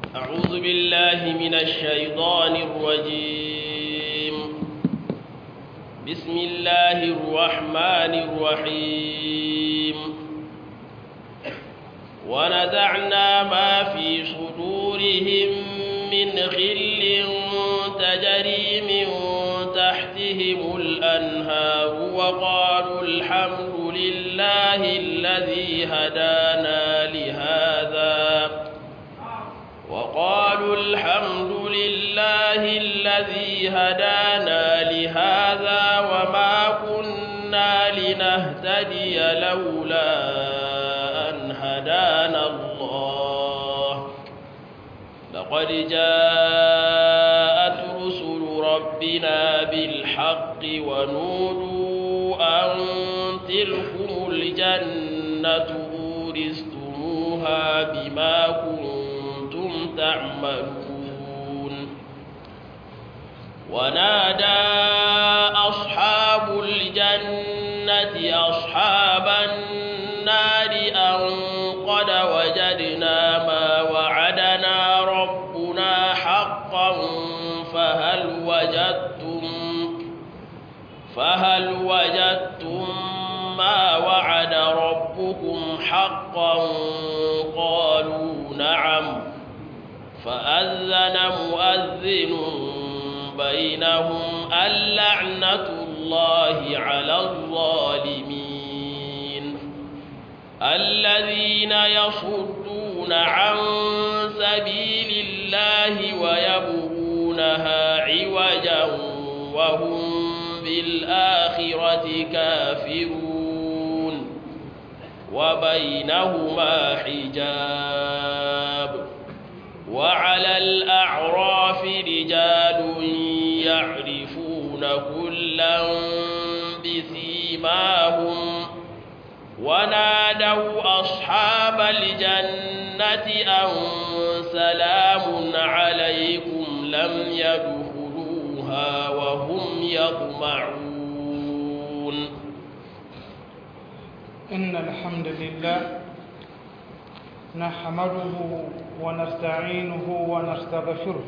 أعوذ بالله من الشيطان الرجيم بسم الله الرحمن الرحيم ونزعنا ما في صدورهم من غل تجري من تحتهم الأنهار وقالوا الحمد لله الذي هدانا لهذا وقالوا الحمد لله الذي هدانا لهذا وما كنا لنهتدي لولا أن هدانا الله لقد جاءت رسل ربنا بالحق ونودوا أن تلكم الجنة أورثتموها بما كنتم تعملون ونادى أصحاب الجنة أصحاب النار أن قد وجدنا ما وعدنا ربنا حقا فهل وجدتم فهل وجدتم ما وعد ربكم حقا قالوا نعم فأذن مؤذن بينهم اللعنة الله على الظالمين الذين يصدون عن سبيل الله ويبغونها عوجا وهم بالآخرة كافرون وبينهما حجاب وعلى الأعراف رجال يعرفون كلا بسيماهم ونادوا أصحاب الجنة أن سلام عليكم لم يدخلوها وهم يطمعون إن الحمد لله نحمده ونستعينه ونستغفره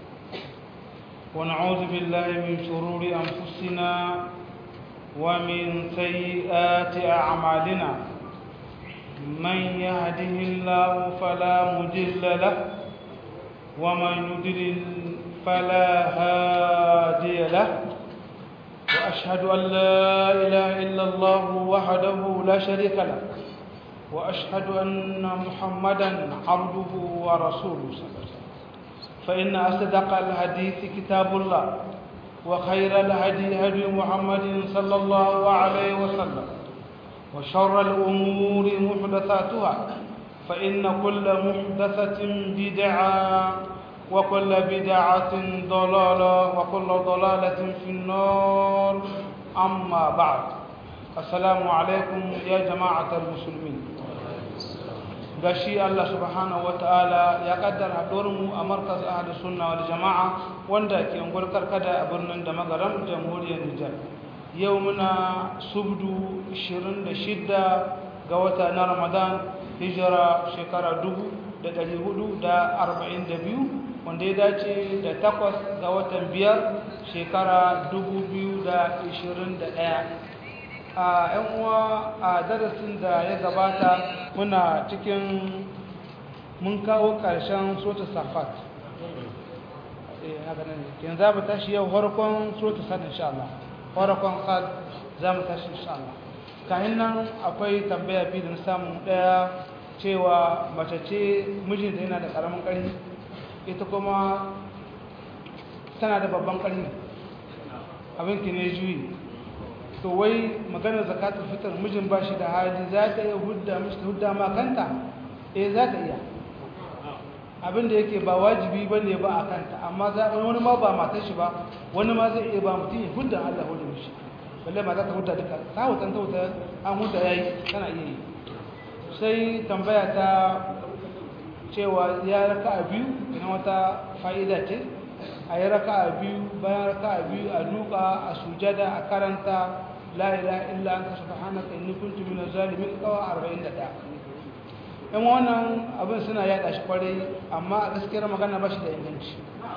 ونعوذ بالله من شرور أنفسنا ومن سيئات أعمالنا من يهده الله فلا مضل له ومن يضلل فلا هادي له وأشهد أن لا إله إلا الله وحده لا شريك له وأشهد أن محمدا عبده ورسوله صلى الله عليه وسلم فإن أصدق الحديث كتاب الله وخير الهدي هدي محمد صلى الله عليه وسلم وشر الأمور محدثاتها فإن كل محدثة بدعة وكل بدعة ضلالة وكل ضلالة في النار أما بعد السلام عليكم يا جماعة المسلمين gashi Allah subhanahu wataala ya kaddara mu a markaz ahli sunna wal jama'a wanda ke ungwar karkada a birnin da magaram jamhuriyar Nijar yau muna subdu 26 ga wata na Ramadan hijira shekara 1442 wanda ya dace da takwas ga watan biyar shekara 2021 a yan uwa a darasin da ya gabata muna cikin mun kawo ƙarshen sota safat yanzu za mu tashi yau harkon sota sad insha Allah harkon sad za mu tashi insha Allah kayan nan akwai tambaya biyu da samun ɗaya cewa mace ce mijinta yana da ƙaramin ƙarfi ita kuma tana da babban ƙarfi abinki ne juyi to wai maganar zakatul fitr mijin ba shi da hali za ta iya hudda mishi ta hudda ma kanta eh za ta iya abin da yake ba wajibi ba ne ba a kanta amma wani ma ba matar shi ba wani ma zai iya ba mutum ya hudda Allah hudda mishi balle ma za ta hudda duka ta hutan ta huta an hudda yayi tana iya yi sai tambaya ta cewa ya raka a biyu na wata fa'ida ce a yi raka a biyu bayan raka a biyu a duka a sujada a karanta la ilaha illa anta subhanaka inni kuntu minaz zalimin kawa 41 yan wannan abin suna yada shi kwarai amma a gaskiyar magana ba shi da inganci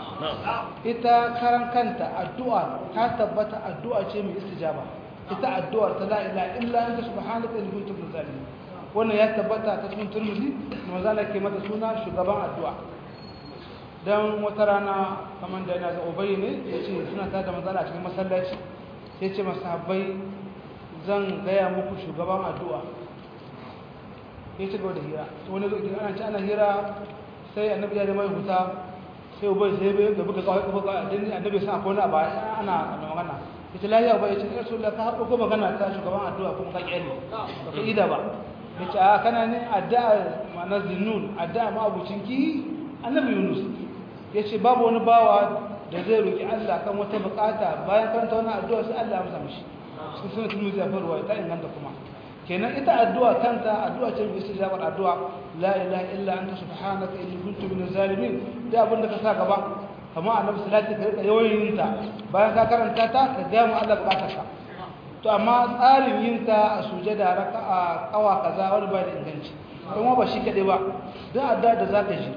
ita karan kanta addu'a ta tabbata addu'a ce mai istijaba ita addu'ar ta la ilaha illa anta subhanaka inni kuntu minaz zalimin wannan ya tabbata ta cikin turmizi manzo Allah ke mata suna shugaban addu'a dan wata rana kamar da yana ga ubay ne yace suna ta da manzo Allah cikin masallaci yace masahabbai zan gaya muku shugaban addu'a ya ci gaba da hira wani lokaci ana ci ana hira sai annabi ya da mai huta sai ubai sai bai da buga kawai kuma kawai dan annabi sa akwai wani ba ana magana yace lafiya ba yace rasulullah ka haɗo ko magana ta shugaban addu'a kuma ka kyale ba ka ida ba yace a kana ne addu'a ma'ana zinnun addu'a ma abucin ki annabi yunus yace babu wani bawa da zai roki Allah kan wata bukata bayan karanta wannan addu'a sai Allah ya amsa mishi sun sunan tilmizi a farwa ta inganta kuma kenan ita addu'a kanta addu'a ce mai istijabar addu'a la ilaha illa anta subhanaka inni kuntu minaz zalimin da abin da ka sa gaba kamar annabi salati ka rika yawan yin ta bayan ka karanta ta ka ga mu Allah bukatar ka to amma tsarin yin ta a sujada raka'a kawa kaza wani ba da inganci kuma ba shi kadai ba duk addu'a da zaka ji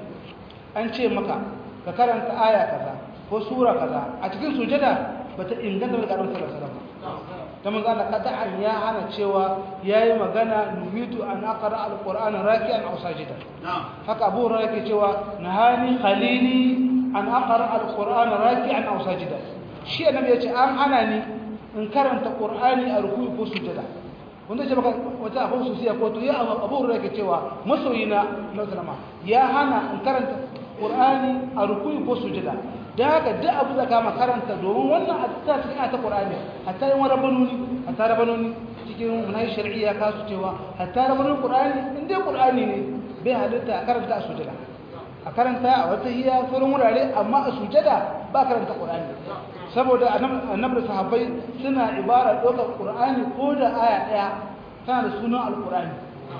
an ce maka ka karanta aya kaza ko sura kaza a cikin sujada bata inganta daga Annabi sallallahu alaihi wasallam ta manzo Allah kada'an ya hana cewa yayi magana nuhitu an aqra alqur'ana raki'an aw sajida haka Abu Hurairah yake cewa nahani khalili an aqra alqur'ana raki'an aw sajida shi annabi yace an hana ni in karanta qur'ani a ruku'i ko sujada wanda ce baka wata abu susiya ko to ya Abu Hurairah yake cewa masoyina na sallama ya hana in karanta qur'ani a ruku'i ko sujada da haka duk abu da kama karanta domin wannan hatta cikin ta Qur'ani hatta yin rabanuni hatta rabanuni cikin munai shar'iyya ka su cewa hatta rabanuni Qur'ani in dai Qur'ani ne bai halitta a karanta a sujada a karanta a wata hiya sauran wurare amma a sujada ba karanta Qur'ani saboda annabi da sahabbai suna ibara dokar Qur'ani ko da aya daya tana da sunan al-Qur'ani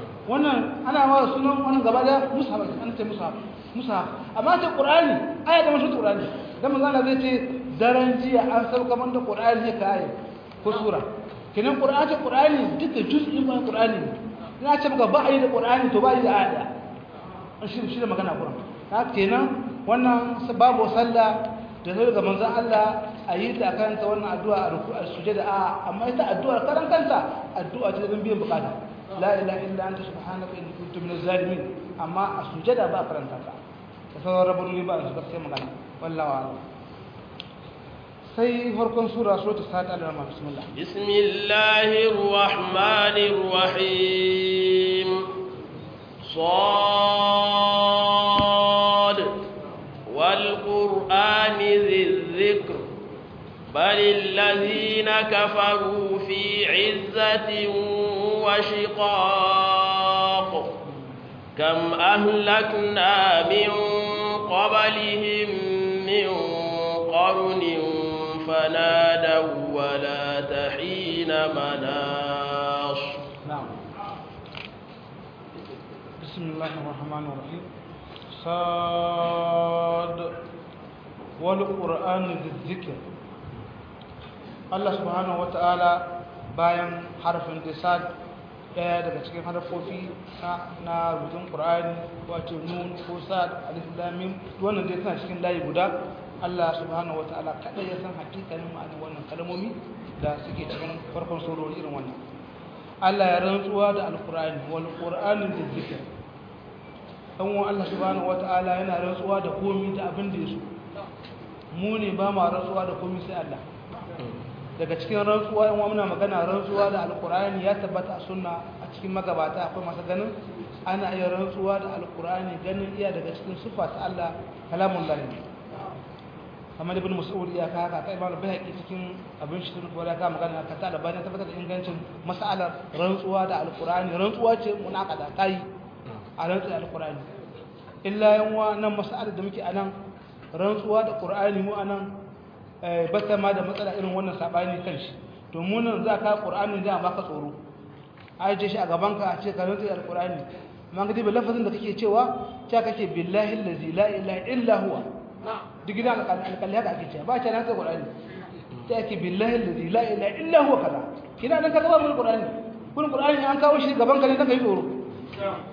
wannan ana ma sunan wannan gaba da mushaf an ce mushaf musa amma ta qur'ani aya da mashi qur'ani dan manzo Allah zai ce daren jiya an sauka man da qur'ani ne kai ko sura kinan qur'ani qur'ani duka juz'in ba qur'ani ina ce maka ba ayi da qur'ani to ba yi da aya an shi shi da magana qur'an haka kenan wannan babu sallah da zai ga manzo Allah ayi ta karanta wannan addu'a a ruku'a sujada a amma ita addu'a karan kanta addu'a ce don biyan bukata la ilaha illa anta subhanaka inni kuntu minaz zalimin amma a sujada ba karanta ta da sauran rabon ba su gaskiya magana wallahi a'lam sai farkon sura suratul sa'ad al-rahman bismillah bismillahir rahmanir rahim sad wal qur'ani dhikr بل الذين كفروا في عزة وشقاق كم أهلكنا من قبلهم من قرن فنادوا ولا تحين مناص نعم بسم الله الرحمن الرحيم صاد والقرآن ذي الذكر Allah subhanahu wata'ala bayan harfin disad daya daga cikin harfofi na rubutun Qur'ani wato nun ko sad alif lam mim wannan dai tana cikin layi guda Allah subhanahu wata'ala kadai ya san hakikanin ma'anar wannan kalmomi da suke cikin farkon surori irin wannan Allah ya rantsuwa da alqur'ani wal qur'ani dhikr dan wa Allah subhanahu wata'ala yana rantsuwa da komai da abin da yaso mu ne ba ma rantsuwa da komai sai Allah daga cikin rantsuwa in muna magana rantsuwa da alkur'ani ya tabbata a sunna a cikin magabata akwai masu ganin ana iya rantsuwa da alkur'ani ganin iya daga cikin sufa ta Allah kalamun lahi kamar ibn mas'ud ya ka haka kai ba bai haƙi cikin abin shi ko da ka magana ka ta da bayan tabbatar da ingancin mas'alar rantsuwa da alkur'ani rantsuwa ce munakada kai a rantsuwa da alkur'ani illa yanwa nan mas'alar da muke anan rantsuwa da qur'ani mu anan bata ma da matsala irin wannan sabani kan shi to mu nan za ka qur'ani da baka tsoro aje shi a gaban ka a ce ka rantsa alqur'ani amma ga dibe lafazin da kake cewa cewa kake billahi allazi la ilaha illa huwa duk gidan alƙalli haka ake cewa ba ta rantsa qur'ani ta yake billahi allazi la ilaha illa huwa kaza kina dan ka gaba mun qur'ani kun qur'ani an kawo shi gaban ka ne dan kai tsoro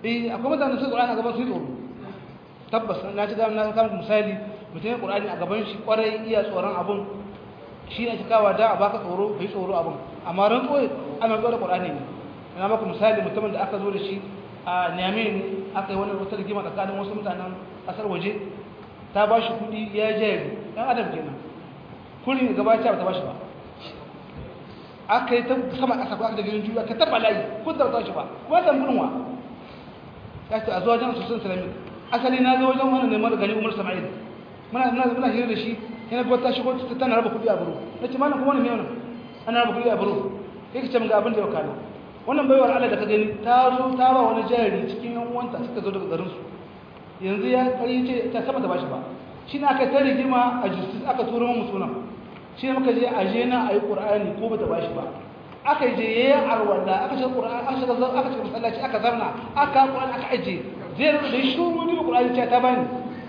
eh akwai mutane su qur'ani a gaban su tsoro tabbas na ji na kama misali mutum ya qur'ani a gaban shi kwarai iya tsoron abun shi ne cikawa da a baka tsoro kai tsoro abun amma ran koyi ana zuwa da qur'ani ne ina maka misali mutumin da aka zo da shi a Niamey ne aka yi wani wata rigima tsakanin wasu mutanen kasar waje ta ba shi kuɗi ya jayari ɗan adam kenan kullum gaba ta ba ta ba shi ba aka yi ta sama ƙasa ko aka da gidan juya ka taɓa layi kun da ba shi ba kuma ta gudunwa ya ce a zuwa wajen sosin islamic asali na zo wajen wani neman gani umar sama'il muna muna muna hira da shi yana ga ta shigo ta tana raba kuɗi a buru na ce mana kuma wani mai wannan ana raba kuɗi a buru ya ce min ga abin da ya kana wannan baiwar Allah da ka gani ta zo ta ba wani jari cikin yan uwanta suka zo daga garin su yanzu ya kari ce ta sama ta bashi ba shi ne aka ta rigima a justice aka turo mu sunan shi ne muka je a je na ayi qur'ani ko bata bashi ba aka je yayin arwalla aka ce qur'ani aka ce aka ce masallaci aka zarna aka qur'ani aka aje zai rubuta da shi wani qur'ani ce ta bani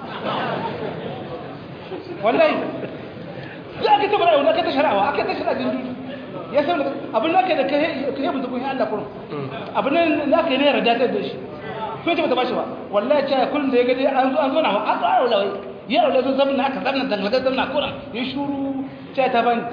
wallahi ya aka ta bara aka ta sharawa aka ta shara din dudu ya san abin da kai da kai kai mutu kun Allah kurun abin da kai ne yarda ta da shi ko ce bata bashi ba wallahi ce kullun da ya ga an zo an zo na an zo arwalla wai ya arwalla sun zamna aka zamna dangaga zamna kuran ya shuru ce ta bani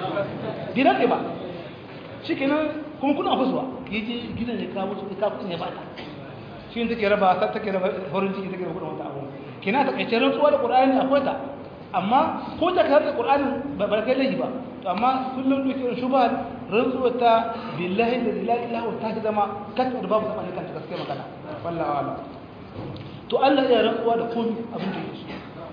gidan ne ba shi kenan kuma kuna fusuwa ya je gidan ne kawo su ka kudin ya bata shi ne take raba ta take raba farin ciki take raba kudin wata abu kina ta kaice rantsuwa da qur'ani akwai ta amma ko ta kai da qur'ani ba ba kai lahi ba to amma kullum duke shubha rantsuwa ta billahi la ilaha illa huwa ta zama kanta da babu zaman kanta gaskiya magana wallahi wala to Allah ya rantsuwa da komai abin da yake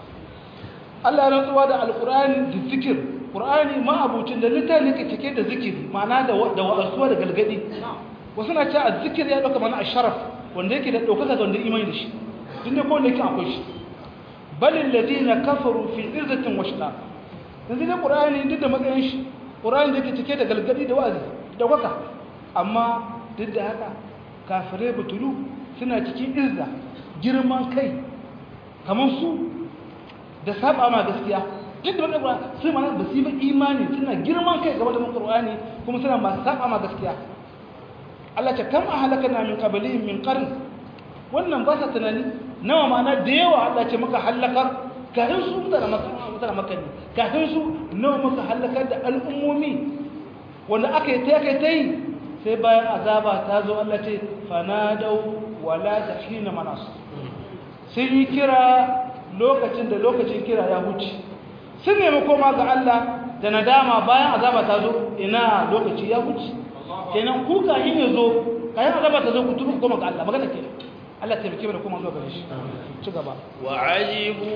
Allah ya rantsuwa da alqur'ani da zikir Qur'ani ma abucin da littafi ke cike da zikiri ma'ana da da wa'azuwa da galgadi wasu na cewa azzikir ya dauka mana asharaf wanda yake da daukaka da wanda imani da shi tunda ko wanda yake akwai shi bal alladhina kafaru fi izzatin wa shiqaq yanzu da Qur'ani duk da matsayin shi Qur'ani da yake cike da galgadi da wa'azi da daukaka amma duk da haka kafirai butulu suna cikin izza girman kai kamar su da saba ma gaskiya duk da wannan sai mana ba su yi ba imani suna girman kai game da Qur'ani kuma suna masu saba ma gaskiya Allah ta kam ahlakana min qablihim min qarn wannan ba sa tunani nawa mana da yawa Allah ce muka halakar kafin su mutane maka mutane maka ne kafin su nawa muka halakar da al'ummomi wanda aka yi ta kai ta yi sai bayan azaba ta zo Allah ce fanadau wala tahina manas sun yi kira lokacin da lokacin kira ya huce sun nemi koma ga Allah da nadama bayan azaba ta zo ina lokaci ya wuce kenan ku ka yin yazo kayan azaba ta zo ku tubu koma ga Allah magana ke Allah ta bike da kuma zuwa gare shi ci gaba wa ajibu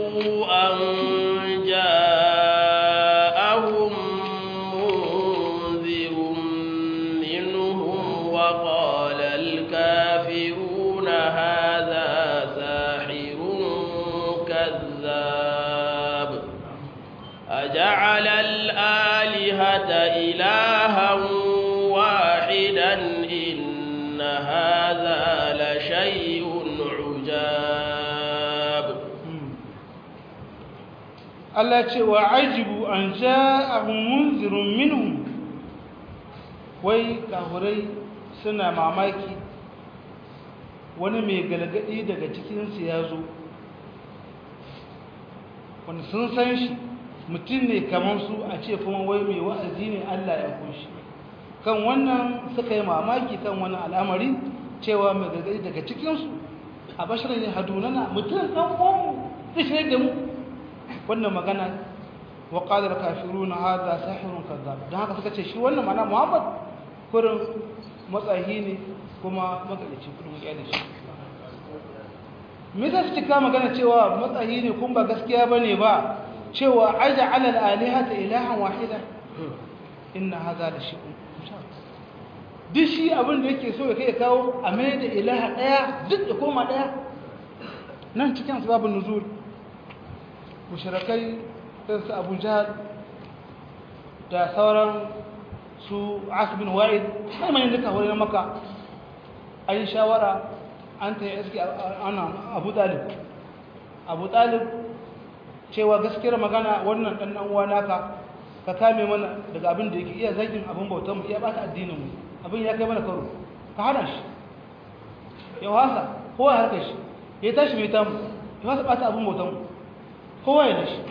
an ja'ahum munzirun minhum wa qala al-kafiruna hadha sahirun kazzab أجعل الآلهة إلها واحدا إن هذا لشيء عجاب Allah ce wa ajibu an ja'ahum munzirun minhum wai kahurai suna mamaki wani mai galgadi daga cikinsu ya zo wanda sun san shi mutum ne kamar su a ce kuma wai mai wa'azi ne Allah ya kunshi kan wannan suka yi mamaki kan wani al'amari cewa mai gargadi daga cikinsu a bashirar ya hadunana mutum ɗan ƙonmu zai shirya da mu wannan magana wa ƙadar kafiru na haza sahirun kazzab don haka suka ce shi wannan mana muhammad kurin matsayi ne kuma magalici kudin muƙyar shi me za su cika magana cewa matsayi ne kuma ba gaskiya ba ne ba cewa aja alal alihata ilahan wahida inna haza da shi duk shi abin da yake so ya kai kawo a mai da ilaha ɗaya duk da koma ɗaya nan cikin sababin nuzul mushrikai ɗin su abu jihar da sauran su asibin wa'id sai manyan duka wani na maka an yi shawara an ta yi iski ana abu talib abu talib cewa gaskiyar magana wannan ɗan uwa naka ka kame mana daga abin da yake iya zagin abin bautanmu iya ɓata addininmu abin ya kai mana karo ka hana shi ya wasa kowa ya harkar shi ya tashi mai tamu ya wasa ɓata abin bautan kowa ya dashi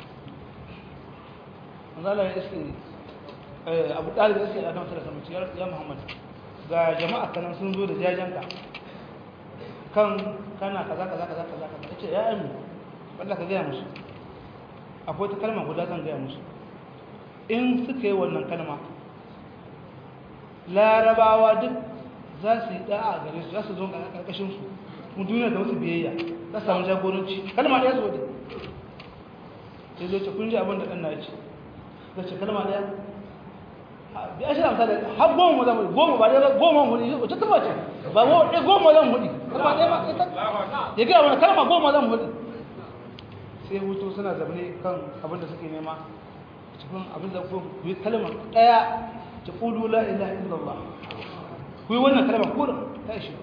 manzala ya iske abu ɗalib ya iske ya kan sarrafa mace ya muhammad ga jama'a kanan sun zo da jajenka kan kana kaza kaza kaza kaza kaza ya ce ya yi wanda ka gaya musu akwai ta kalma guda zan gaya musu in suka yi wannan kalma larabawa duk za su yi da'a gare su za su zo ƙarƙashin su mu duniya da wasu biyayya za su samu jagoranci kalma ɗaya zo da sai zai ce kun ji abin da ɗan na ce zai ce kalma ɗaya bi ashirin amsa da har goma zan hudu goma ba ɗaya goma hudu wacce ta bace ba goma zan hudu kalma ɗaya ba ya gaya wani kalma goma zan hudu sai hutu suna zaune kan abin da suke nema cikin abin da ku yi kalma ɗaya ta ƙudu la ilaha illallah ku yi wannan kalma kurin ta shi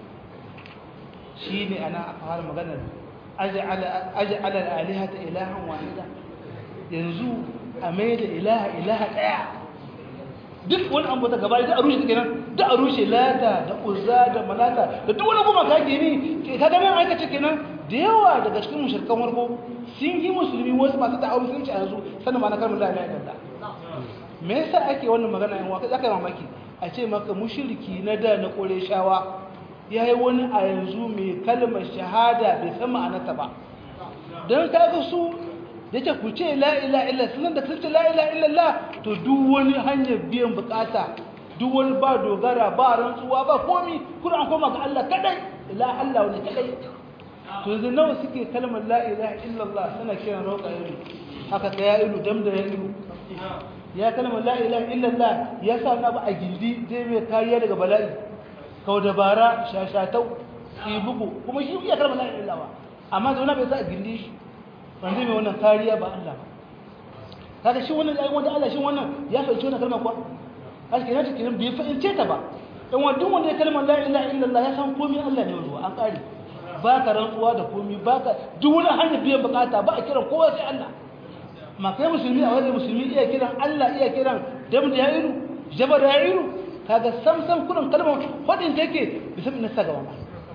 shi ne ana aka fara maganar aja'ala alihata ilahan wahida yanzu a mai da ilaha ilaha ɗaya duk wani an bata gaba da a rushe take nan da a rushe lata da uzza da malata da duk wani kuma ka gini ka ga nan aikace kenan da yawa daga cikin mushrikan warko sun yi musulmi wasu masu da'awar musulunci a yanzu sanin ma na kalmar la ilaha illallah me yasa ake wannan magana yan waka zaka yi mamaki a ce maka mushriki na da na shawa yayi wani a yanzu mai kalmar shahada bai san ma'anarta ba dan kaga su yace ku ce la ilaha illa sunan da kun ce la ilaha illallah to duk wani hanyar biyan bukata duk wani ba dogara ba rantsuwa ba komi kuma an koma ga Allah kadai la Allah wani kadai to yanzu nawa suke kalmar la ilaha illallah suna kiran roƙa ilu haka ta ya ilu dam da ya ilu ya kalmar la ilaha illallah ya sa na ba a gindi zai mai kariya daga bala'i kau dabara shashatau ki bugu kuma shi ya kalmar la ilaha illallah amma zauna bai sa a gindi shi wanda mai wannan kariya ba Allah ba kaga shi wannan ayi wanda Allah shi wannan ya fahimci wannan kalmar kuwa kashi kenan ta kenan bai fahimce ta ba dan wanda wanda ya kalmar la ilaha illallah ya san komai Allah ne zuwa an kare ba ka rantsuwa da komai ba ka duk wani hanyar biyan bukata ba a kiran kowa sai Allah ma kai musulmi a wajen musulmi iya kiran Allah iya kiran dam da ya'iru jabar da ya'iru kaga sam sam kurin kalmar fadin take bisa min sa gaba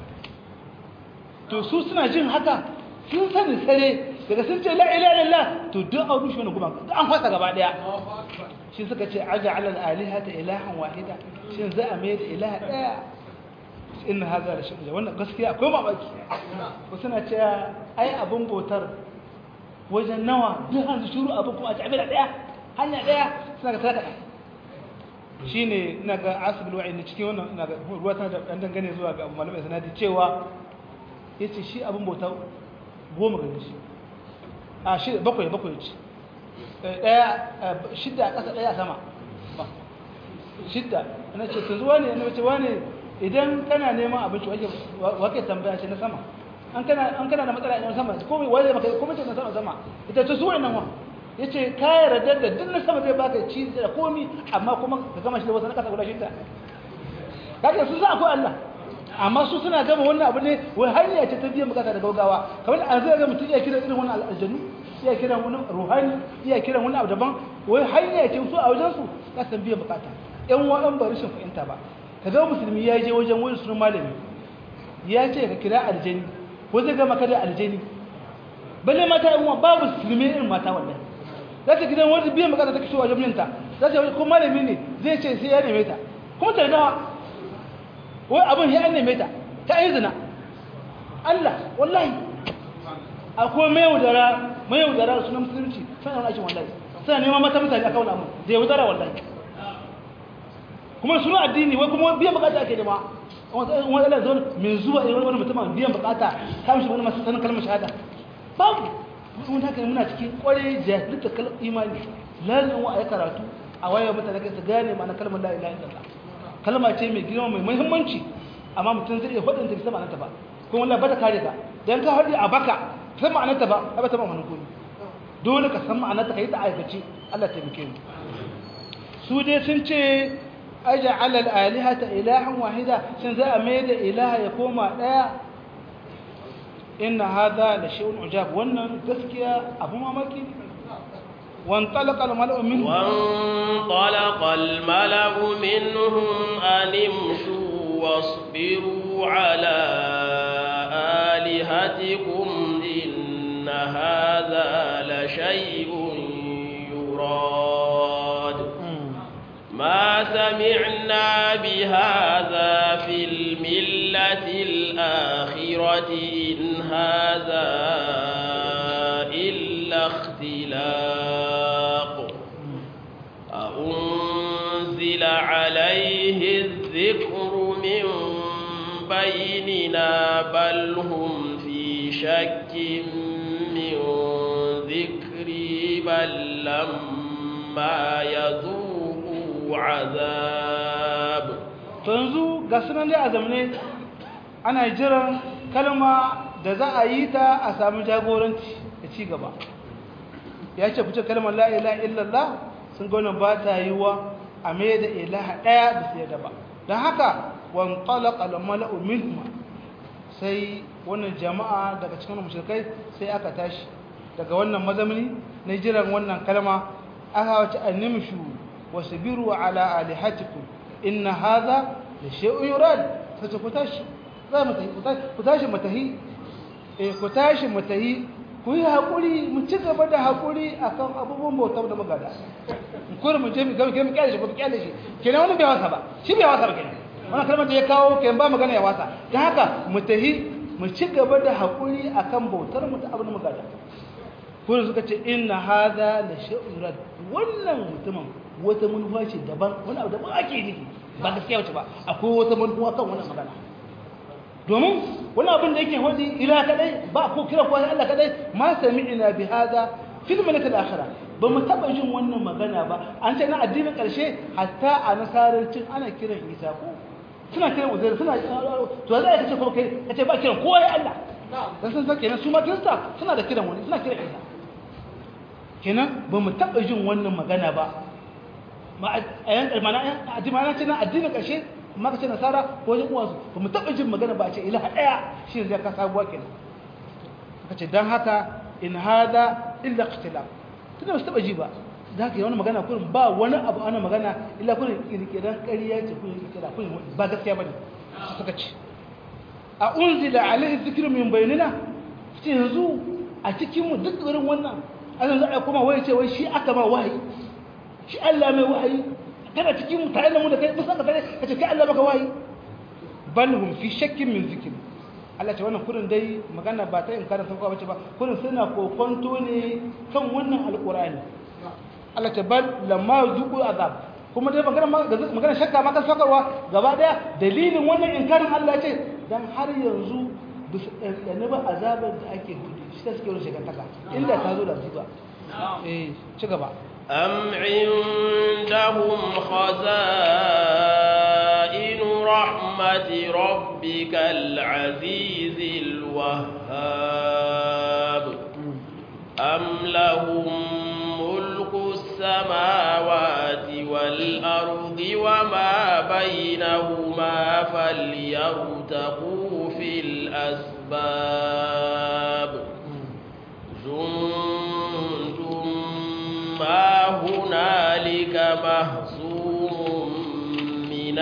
to su suna jin haka sun sani sare daga sun ce la ilaha illallah to duk an rushe wani guban an fasa gaba daya shi suka ce aja ala alihata ilahan wahida shin za a mai da ilaha daya inna hadha la shay'un wannan gaskiya akwai mamaki ko suna cewa ai abun bautar wajen nawa duk hanzu shuru abun kuma a ci abin daya hanya daya suna ga sadaka shine ina ga asibul wa'i ne cikin wannan ina ga ruwa tana da dan dangane zuwa ga malamai sanadi cewa yace shi abun bautar goma gare shi a shida bakwai bakwai ce daya shidda a ƙasa daya sama shidda na ce ta zuwa ne na ce wane idan kana neman abinci wake tambaya ce na sama an kana da matsala na sama komai wale maka komai ce na sama sama ita ta zuwa nan wa ya ce kayan radar da duk na sama zai baka ci da komi amma kuma ka gama shi da wasu na ƙasa guda shidda kaga su za akwai Allah amma su suna gama wannan abu ne wai hanya ce ta biyan bukata da gaugawa kamar an zai ga mutum iya kiran irin wannan aljanu iya kiran wani ruhani iya kiran wani abu daban wai hanya ce su a wajen su za su biyan bukata yan wa'an ba rashin fahimta ba ka ga musulmi ya je wajen wani sunan malami ya ce ka kira aljani ko zai gama kada aljani balle mata yan uwa babu musulmi irin mata wallahi za ta gidan wani biyan bukata ta kashe wajen minta za ta ko malami ne zai ce sai ya neme ta kuma ta dawa wai abin ya neme ta ta yi zina Allah wallahi akwai mai yaudara mai yaudara sunan musulunci suna wani aikin wallahi suna neman mata mutane a kawuna mun da yaudara wallahi kuma suna addini wai kuma biyan bukata ake nema wani Allah zo mai zuwa irin wani mutum biyan bukata ta mishi wani masu sanin kalmar shahada babu mun haka muna cikin kwarai jahilta kalmar imani lalin wa a karatu a wayar mutane kai su gane ma'ana kalmar la ilaha illallah kalma ce mai girma mai muhimmanci amma mutum zai iya faɗin ta bisa ma'anarta ba kuma wallahi ba ta kare ka dan ka haɗe a baka san ma'anarta ba ba ta ma'anar komai dole ka san ma'anarta ka yi ta aikace Allah ta bike mu su dai sun ce aja alal alihata ilahan wahida sun za a mai da ilaha ya koma ɗaya inna hadha la shay'un ujab wannan gaskiya abu mamaki وانطلق الملأ منهم وانطلق الملأ منهم أن امشوا واصبروا على آلهتكم إن هذا لشيء يراد ما سمعنا بهذا في الملة الآخرة إن هذا إلا اختلاق أأنزل عليه الذكر من بيننا بل هم في شك من ذكري بل لما يذوقوا عذاب to yanzu ga sunan dai a zamane ana jiran kalma da za a yi ta a sami jagoranci da ci gaba ya ce fice kalmar la ilaha illallah sun gaunan ba ta yi wa a mai da ilaha ɗaya da su yadda ba don haka wan talaka lamala'u minhuma sai wannan jama'a daga cikin mushrikai sai aka tashi daga wannan mazamini na jiran wannan kalma aka wace annimshu wasbiru ala alihatikum inna hadha la shay'un yurad sai ku tashi za mu tafi ku tashi mu tahi eh ku tashi mu tahi ku yi hakuri mu ci gaba da hakuri akan abubuwan bautar da magada ko mu je mu ga mu kyale shi ko mu kyale shi kenan wani bai wasa ba shi bai wasa ba kenan wannan kalmar da ya kawo kenan ba magana ya wasa dan haka mu tahi mu ci gaba da hakuri akan bautar mu ta abin magada kuma suka ce inna hadha la shay'un yurad wannan mutumin wata manufa ce daban wani abu daban ake nufi ba gaskiya wace ba akwai wata manufa kan wannan magana domin wani abin da yake hodi ila kadai ba ko kira ko Allah kadai ma sami'na bi hadha fil malakat akhira ba mu taba jin wannan magana ba an ce na addinin karshe hatta a nasarancin ana kiran Isa ko suna kiran Uzair suna to za ka ce ko kai kace ba kiran kowa ya Allah dan san sake nan su ma kirista suna da kiran wani suna kiran Isa kenan ba mu taba jin wannan magana ba ma a yan mana a ce na addinin karshe amma ka ce nasara ko wajen uwansu ba mu taɓa jin magana ba a ce ilaha ɗaya shi zai ka sabuwa kenan aka ce don haka in hada illa ikhtilaf tunda ba su taɓa ji ba da haka yi wani magana kurin ba wani abu ana magana illa kurin kirkiran ƙarya ce kurin kirkira kurin ba gaskiya ba ne suka ce a unzila alaihi zikirin min bayanina ce yanzu a cikinmu duk wurin wannan an yanzu a kuma wai ce wai shi aka ma wahayi shi Allah mai wahayi kana cikin tare da mu da kai musa ka tare kace kai Allah maka wayi bal hum fi shakkin min zikr Allah ce wannan kurin dai magana ba ta in kana san bace ba kurin suna kokonto ne kan wannan alqur'ani Allah ce bal lamma zuqu azab kuma dai magana magana shakka ma kan sakarwa gaba daya dalilin wannan inkarin Allah ce dan har yanzu bisu ɗanɗane ba azabar da ake hudu shi ta suke wani shekantaka inda ta zo da su ba eh ci gaba أم عندهم خزائن رحمة ربك العزيز الوهاب أم لهم ملك السماوات والأرض وما بينهما فليرتقوا في الأسباب جند ما هنالك مهزوم من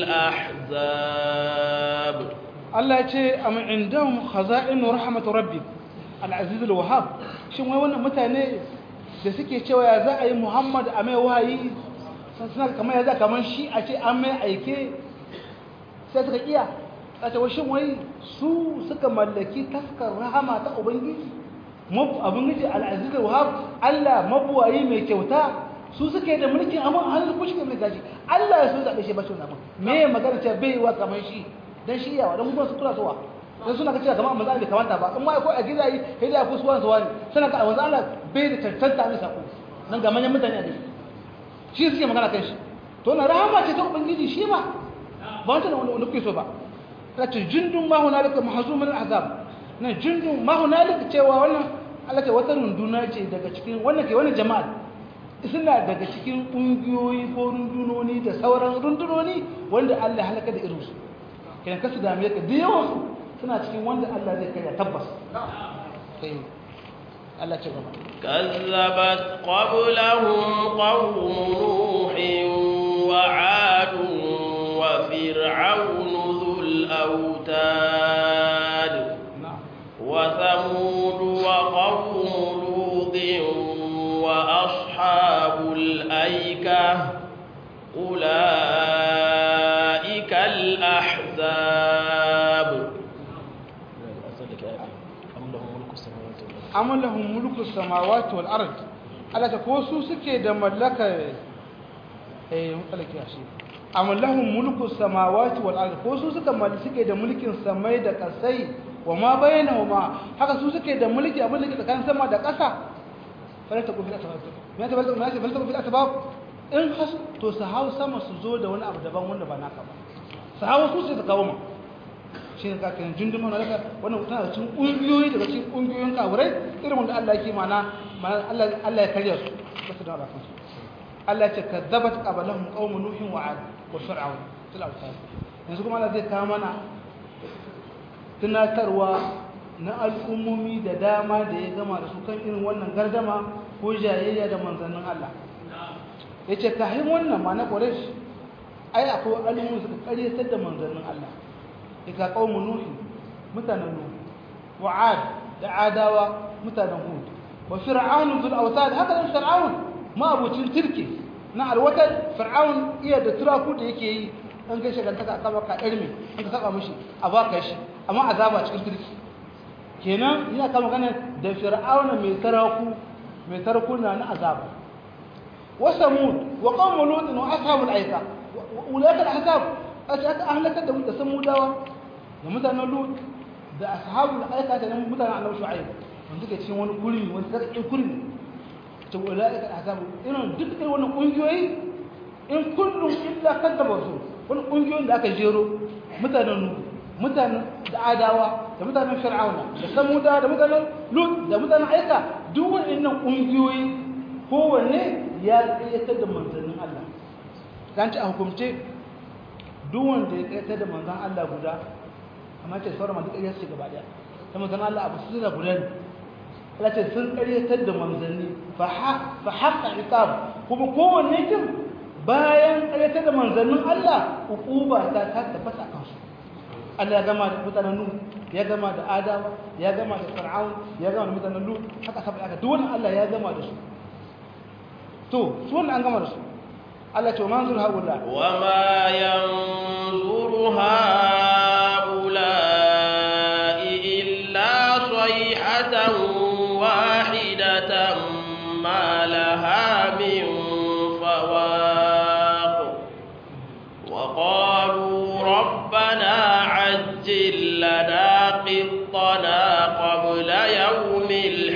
الأحزاب Allah ya ce am indahum khaza'inu rahmat rabbik al-aziz al-wahhab shin wai wannan mutane da suke cewa ya za a yi Muhammad a mai wahayi suna kamar ya za kamar shi a ce an mai aike sai suka iya a ce shin wai su suka mallaki taskar rahama ta ubangiji abin al-aziz al-wahhab Allah mabuwayi mai kyauta su suke da mulkin amma hannun ku shi mai gaji Allah ya so zaɓe shi ba shi wannan me magana ce bai wa kamar shi dan shi yawa dan kuma su kula sowa dan suna kace kamar manzo Allah kamata ba in ma ko a gidayi sai da ku suwan suwa ne suna ka manzo Allah bai da tantanta ne sako nan ga manyan mutane a dai shi suke magana kan shi to na rahama ce ta ubangiji shi ma ba wanda wanda kuke so ba kace jundun ma hunalika mahzumul azab nan jundun ma hunalika cewa wannan Allah ce wata runduna ce daga cikin wannan ke wannan jama'a suna daga cikin ƙungiyoyi ko rundunoni da sauran rundunoni wanda Allah halaka da irinsu kiran kasu da amerika da yawan suna cikin wanda Allah zai kai tabbas Allah ce gaba كذبت قبلهم قوم نوح وعاد وفرعون ذو الأوتاد na'am وثمود وقوم لوط وأصحاب الأيكة أولئك الأحزاب amma lahum mulku samawati wal ard Allah ta ko su suke da mallaka eh mutsalake shi amma lahum mulku samawati wal ard ko su suka mallaki suke da mulkin samai da kasai wa ma bainahuma haka su suke da mulki abin da ke tsakanin sama da ƙasa fara ta kufi asbab me ta balta me ta balta kufi asbab in has to su hau sama su zo da wani abu daban wanda ba naka ba su hau su sai su kawo ma shi ne kakin jundun mana daga wannan tana da cikin ƙungiyoyi daga cikin ƙungiyoyin kawurai irin wanda Allah yake mana mana Allah Allah ya karya su ba su da ba kansu Allah ya ce kadzabat qablahum qaum nuhin wa ad wa fir'aun til awtar yanzu kuma Allah zai kawo mana tunatarwa na al'ummomi da dama da ya gama da su kan irin wannan gardama ko jayayya da manzannin Allah ya ce kahin wannan ma na ƙwarai ai akwai al'ummomi suka ƙaryatar da manzannin Allah ika qaumu nuh mutanen nuh wa ad da adawa mutanen hud wa fir'aun zul awtad haka nan fir'aun ma abucin tirki na alwatan fir'aun iya da turaku da yake yi an kai shi gantaka aka baka irmi an ka saba mishi a baka shi amma azaba cikin tirki kenan ina kama magana da fir'aun mai taraku mai tarakuna na azaba wa samud wa qaumu lut wa ashabul aika ulaka al-ahzab aka aka ahlakar da da samudawa da mutanen lut da ashabul aika da mutanen annabi shu'aib wanda ke cikin wani guri wani sarkin guri to ulaika ahzab irin duk irin wannan kungiyoyi in kullum illa kadzaba su wani kungiyoyin da aka jero mutanen lut mutanen da adawa da mutanen fir'auna da samudawa da mutanen lut da mutanen aika duk waɗannan kungiyoyi kowanne ya tsayatar da manzannin Allah kan ci a hukumce duk wanda ya ƙaitar da manzan Allah guda amma ce sauran masu ƙaryar su gaba ɗaya ta manzan Allah abu su da guda ne Allah ce sun ƙaryatar da manzanni fa haƙa iqab kuma kowanne kin bayan ƙaryatar da manzannin Allah uquba ta ta tabbata kansu Allah ya gama da mutanen Nuh ya gama da Adawa ya gama da Fir'aun ya gama da mutanen Lut haka saboda haka duk wannan Allah ya gama da su to su wannan an gama da su Allah ce manzur haula wa ma yanzuru haula'i illa sayhatan wahidatan ma laha min fawaq wa qalu rabbana ajjil lana qittana qabla yawmil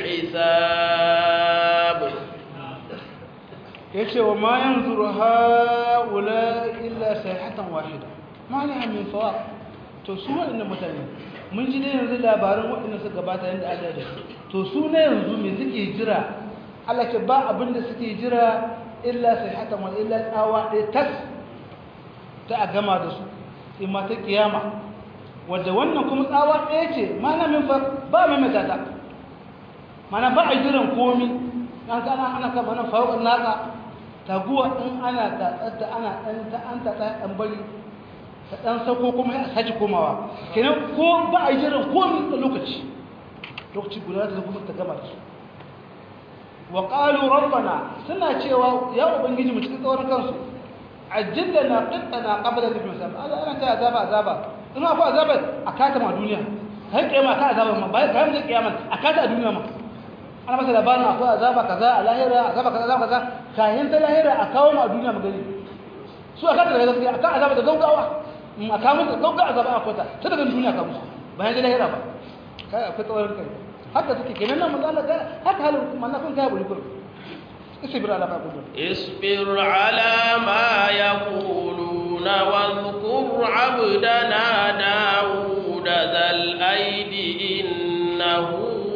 hisab yace wa ma yanzuru haula illa sayhatan wahida ma laha min fawaq to su waɗannan mutane mun ji ne yanzu labarin waɗanda suka gabata yanda Allah da to su ne yanzu me suke jira Allah ke ba abin da suke jira illa sayhatan wa illa tsawa ɗaya tas ta a gama da su in ma ta kiyama wadda wannan kuma tsawa ɗaya ce ma na min fawaq ba mai matata mana ba a jiran komi an kana ana kama nan fawaq naka taguwa in ana tatsatta ana ɗan ta an tatsa ɗan bari ta ɗan sauko kuma ya sake komawa kenan ko ba a yi jiran komi da lokaci lokaci guda ta kuma ta gama da su wa ƙalu rabbana suna cewa ya ubangiji mu cikin tsawon kansu ajilla na qittana qabla da misal Allah ana ta azaba azaba in ma fa azaba a kata ma duniya kai kiyama ka azaba ma bai kai da kiyama a kata a duniya ma ana masa labarin akwai azaba kaza a lahira azaba kaza azaba kaza kayan ta lahira a kawo mu a duniya mu gani su aka daga gaskiya aka azaba da gaugawa in aka musu gaugawa azaba a kwata ta daga duniya ka musu bayan da lahira ba kai akwai tsawon kai haka suke kenan nan manzo Allah haka halin manzo kun kai buri kur isbir ala ma yaqulun اصبر على ما يقولون واذكر عبدنا داود ذا الأيد إنه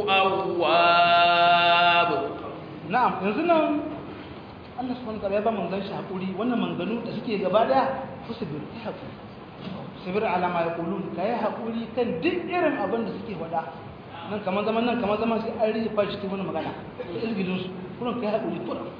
أواب na'am yanzu nan Allah subhanahu wa ta'ala ya ba manzon shi hakuri wannan manganu da suke gaba daya usbir ya hakuri sabir ala ma yaqulun kai hakuri kan duk irin abin da suke wada nan kamar zaman nan kamar zaman sai an rike fashi cikin wannan magana da ilgilin su kullun kai hakuri kullun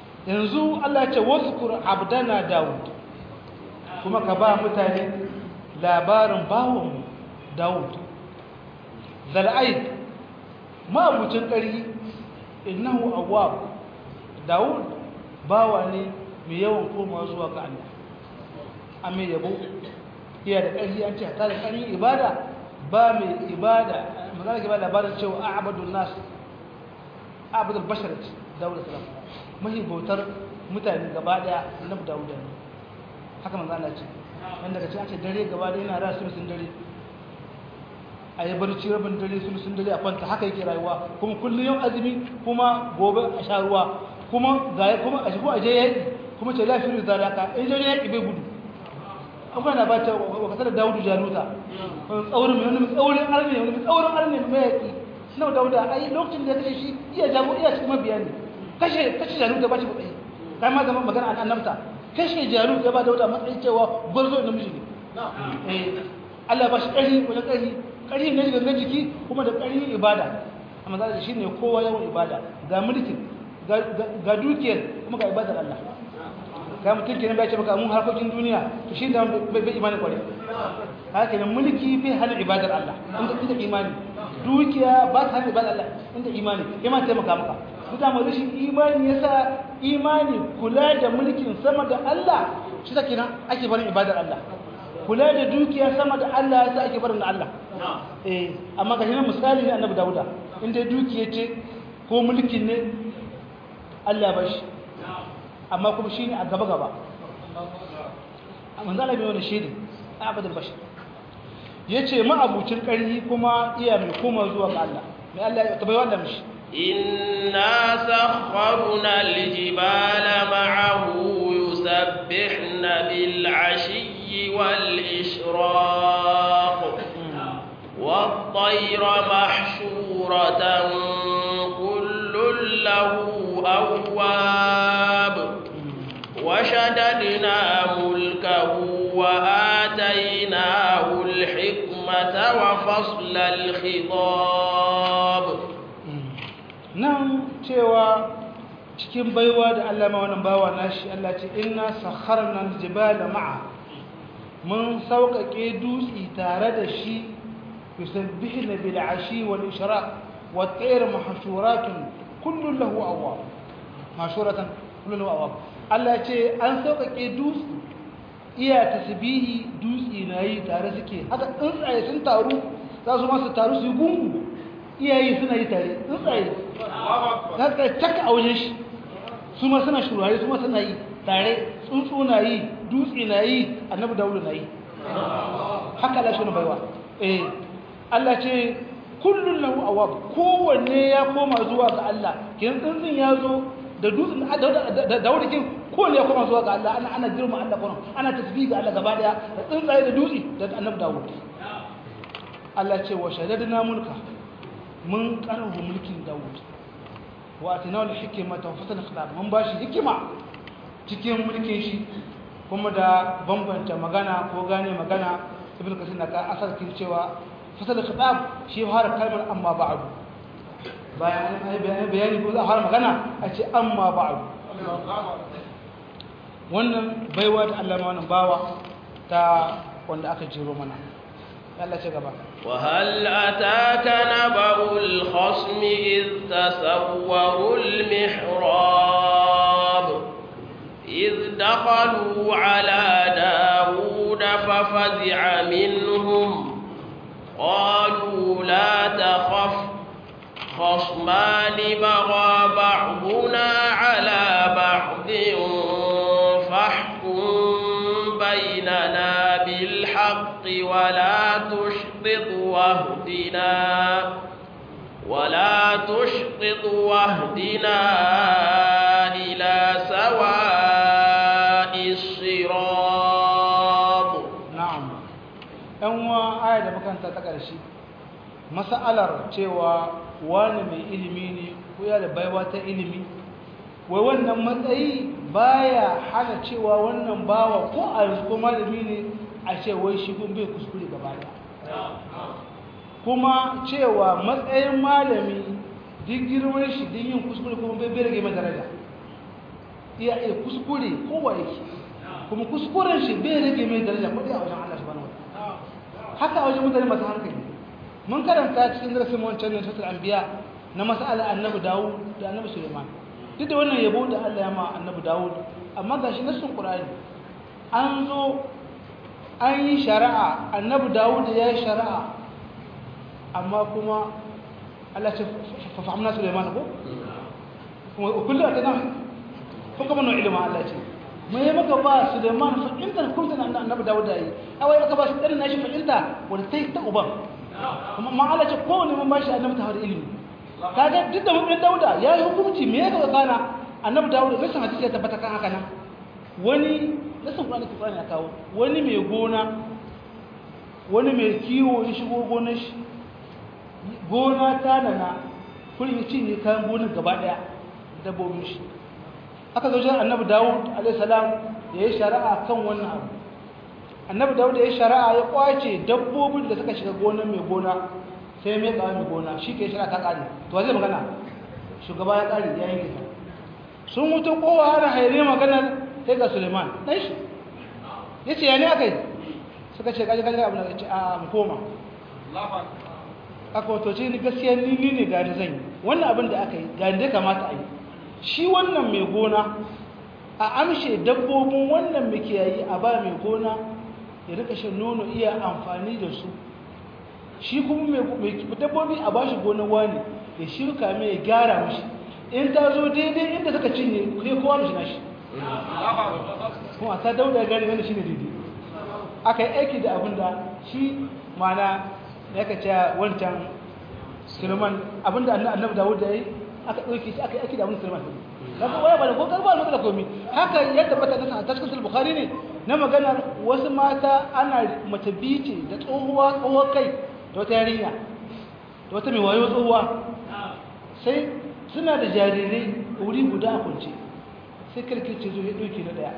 yanzu Allah ya ce wazkur abdana daud kuma ka ba mutane labarin bawon Dawud zal'aid ma'abucin ƙari innahu awwab Dawud bawa ne mai yawan komawa zuwa ga Allah amma yabo iya da ƙarfi an ce ta da ƙarfin ibada ba mai ibada magana ke ba labarin cewa a'badun nas a'badul bashar Dawud sallam mahi bautar mutane gaba daya annabi Dawud ne haka manzo Allah ce wanda kace a ce dare gaba daya yana rasu sun dare a yi barci rabin dare sun sun dare a kwanta haka yake rayuwa kuma kullum yau azumi kuma gobe a sha ruwa kuma ga kuma a shigo a je yaƙi kuma ce lafiyar da zalaka in je yaƙi bai gudu akwai na ba ta wakasar da Dawudu Jaluta tsaurin mai wani tsaurin arne wani tsaurin arne mai yaƙi na Dawuda ai lokacin da ya kashe shi iya jago iya cikin mabiya ne kashe kashe Jaluta ba shi matsayi kai ma zama magana an annabta kashe Jaluta ya ba Dawuda matsayi cewa gwarzo da miji ne eh Allah ba shi ƙarfi wani ƙarfi ƙarfi ne ga jiki kuma da ƙarfi ibada amma za shi ne kowa yawan ibada ga mulkin ga dukiyar kuma ga ibadar Allah ga mutum kenan bai ce maka mun harkokin duniya to shi da bai imani kware haka kenan mulki bai hana ibadar Allah inda inda imani dukiya ba ta hana ibadar Allah inda imani imani taimaka maka duka mu rashin imani yasa imani kula da mulkin sama da Allah shi ta kenan ake barin ibadar Allah kula da dukiya sama da Allah yasa ake barin da Allah eh amma ga hinan misali ne annabi Dawuda inda dukiya ce ko mulkin ne Allah ba shi amma kuma shi ne a gaba-gaba a manzana mai wani shi ne a abadar bashi ya ce ma'abucin ƙarfi kuma iya mai koma zuwa ga Allah mai Allah ya tabai wanda mashi inna sakharna aljibala ma'ahu yusabbihna bil ashiyyi wal ishraq والطير محشورة كل له أواب وشددنا ملكه وآتيناه الحكمة وفصل الخطاب nan cewa cikin baiwa da Allah ma wannan bawa nashi Allah ce inna sakharna aljibala ma'a mun sauƙaƙe dutsi tare da shi yusabbihuna bil ashi wal ishraq wat tayr mahshuratun kullun lahu awwab mashuratan kullun lahu awwab Allah ce an sauƙaƙe dutse iya tasbihi dutse nayi tare suke haka tsuntsaye sun taru za su ma su taru su gungu iyaye suna yi tare tsuntsaye za ka taka a wajen shi su ma suna shurare su ma suna yi tare tsuntsu na yi dutse na yi annabi dawudu na yi haka Allah shi na baiwa eh Allah ce kullun lahu awab kowanne ya koma zuwa ga Allah kin tsuntsun ya zo da dutsen da daurikin kowanne ya koma zuwa ga Allah ana ana girma Allah kuma ana tasbih ga Allah gaba daya da tsuntsaye da dutse da annabi Dawud Allah ce wa shaddadna mulka mun karanta mulkin Dawud wa atina al hikmata wa fasal khitab mun bashi hikima cikin mulkin shi kuma da bambanta magana ko gane magana ibn kasir na ka asarkin cewa fasal khitab shi har kalmar amma ba'du bayan an bayani ko za a fara magana a ce amma ba'du wannan baiwa ta Allah ma wannan bawa ta wanda aka jiro mana Allah ce gaba وهل أتاك نبأ الخصم إذ تسوروا المحراب إذ دخلوا على داود ففزع منهم قالوا لا تخف خصمان بغى بعضنا على بعض فاحكم بيننا بالحق ولا تشطط واهدنا ولا تشطط واهدنا إلى سواء الصراط na'am ɗan wa aya da makanta ta ƙarshe mas'alar cewa wani mai ilimi ne ko ya da baiwa ta ilimi wai wannan matsayi baya hana cewa wannan bawa ko a yanzu ko malami ne a ce wai shi kun bai kuskure gaba ɗaya kuma cewa matsayin malami duk girman shi duk yin kuskure kuma bai rage mai daraja iya iya kuskure kowa yake kuma kuskuren shi bai rage mai daraja ko dai a wajen Allah subhanahu wataala haka wajen mutane masu hankali mun karanta cikin darasin wancan ne suratul anbiya na mas'ala annabi dawud da annabi suleiman duk da wannan yabo da Allah ya ma annabi dawud amma gashi nassun qur'ani an zo an yi shari'a annabi dawud ya yi shari'a amma kuma Allah ce fa fahimna suleiman ko kuma kullu atana kun kuma nan ilimin Allah ce mai yi maka ba suleiman fahimtar kumta na annabi dawud ya yi awai aka ba shi ɗarin nashi fahimta wanda ta yi ta uban kuma ma'ala ce kowane mun bashi annabi tawar ilimi kaga duk da mun dauda ya yi hukunci me ya ga kana annabi dawud da sun hadisi ya tabbata kan haka nan wani nasan qur'ani qur'ani ya kawo wani mai gona wani mai kiwo ya shigo gonar shi gona ta nana kullum ya cinye kayan gonar gaba daya dabbobin shi aka zo jin annabi dawud alaihi salam ya yi shari'a kan wannan abu annabi dawud ya yi shari'a ya kwace dabbobin da suka shiga gonar mai gona sai mai kawo mai gona shi ke shari'a ta kare to zai magana shugaba ya kare ya yanke ta sun mutu kowa ana haire maganar sai ga suleiman ɗan shi ya ce ya ne aka yi suka ce kaji kaji abu na ce a mu koma aka wato ce ni gaskiya ni ni ne gani zan yi wannan abin da aka yi gani da kamata a yi shi wannan mai gona a amshe dabbobin wannan mai kiyayi a ba mai gona ya rika shan nono iya amfani da su shi kuma mai dabbobi a bashi gonar wani ya shirka mai ya gyara mashi in ta zo daidai inda suka cinye kai kowa mashi nashi kuma ta dauda ya gani wanda shi ne daidai aka yi aiki da abin da shi mana ya ka ce wancan suleiman abin da annabi dawud da ya yi aka ɗauki shi aka yi aiki da abin suleiman kaga waya ba da ko karba da komi haka ya tabbata da ta cikin bukhari ne na maganar wasu mata ana mace bice da tsohuwa tsohuwar kai da wata yarinya da wata mai wayo tsohuwa sai suna da jarirai wuri guda a kunce sai karkice zo ya ɗauki na ɗaya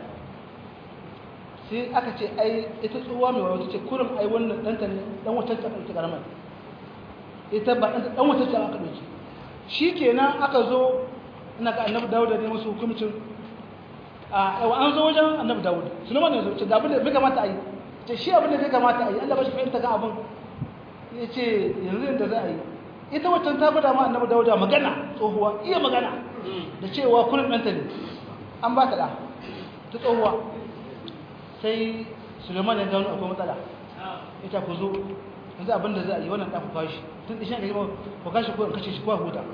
sai aka ce ai ita tsohuwa mai wayo ce kurum ai wannan ɗanta ne ɗan wata ta ɗauki ƙaramar ita ba ɗan wata ta aka ɗauki shi kenan aka zo ina ga annabi dawuda ne musu hukumcin a yawa an zo wajen annabi dawuda suleiman ne zo ce ga abin da bai kamata a yi ce shi abin da bai kamata a yi allah ba shi fahimta ga abin ya ce yanzu yadda za a yi ita waccan ta gwada ma annabi dawuda magana tsohuwa iya magana da cewa kullum ɗanta ne an ba ta ɗa ta tsohuwa sai suleiman ya gano akwai matsala ita ku zo yanzu abin da za a yi wannan ɗan ku kawo shi tun ɗishin ka yi ku kashi ko in kashe shi ko a huta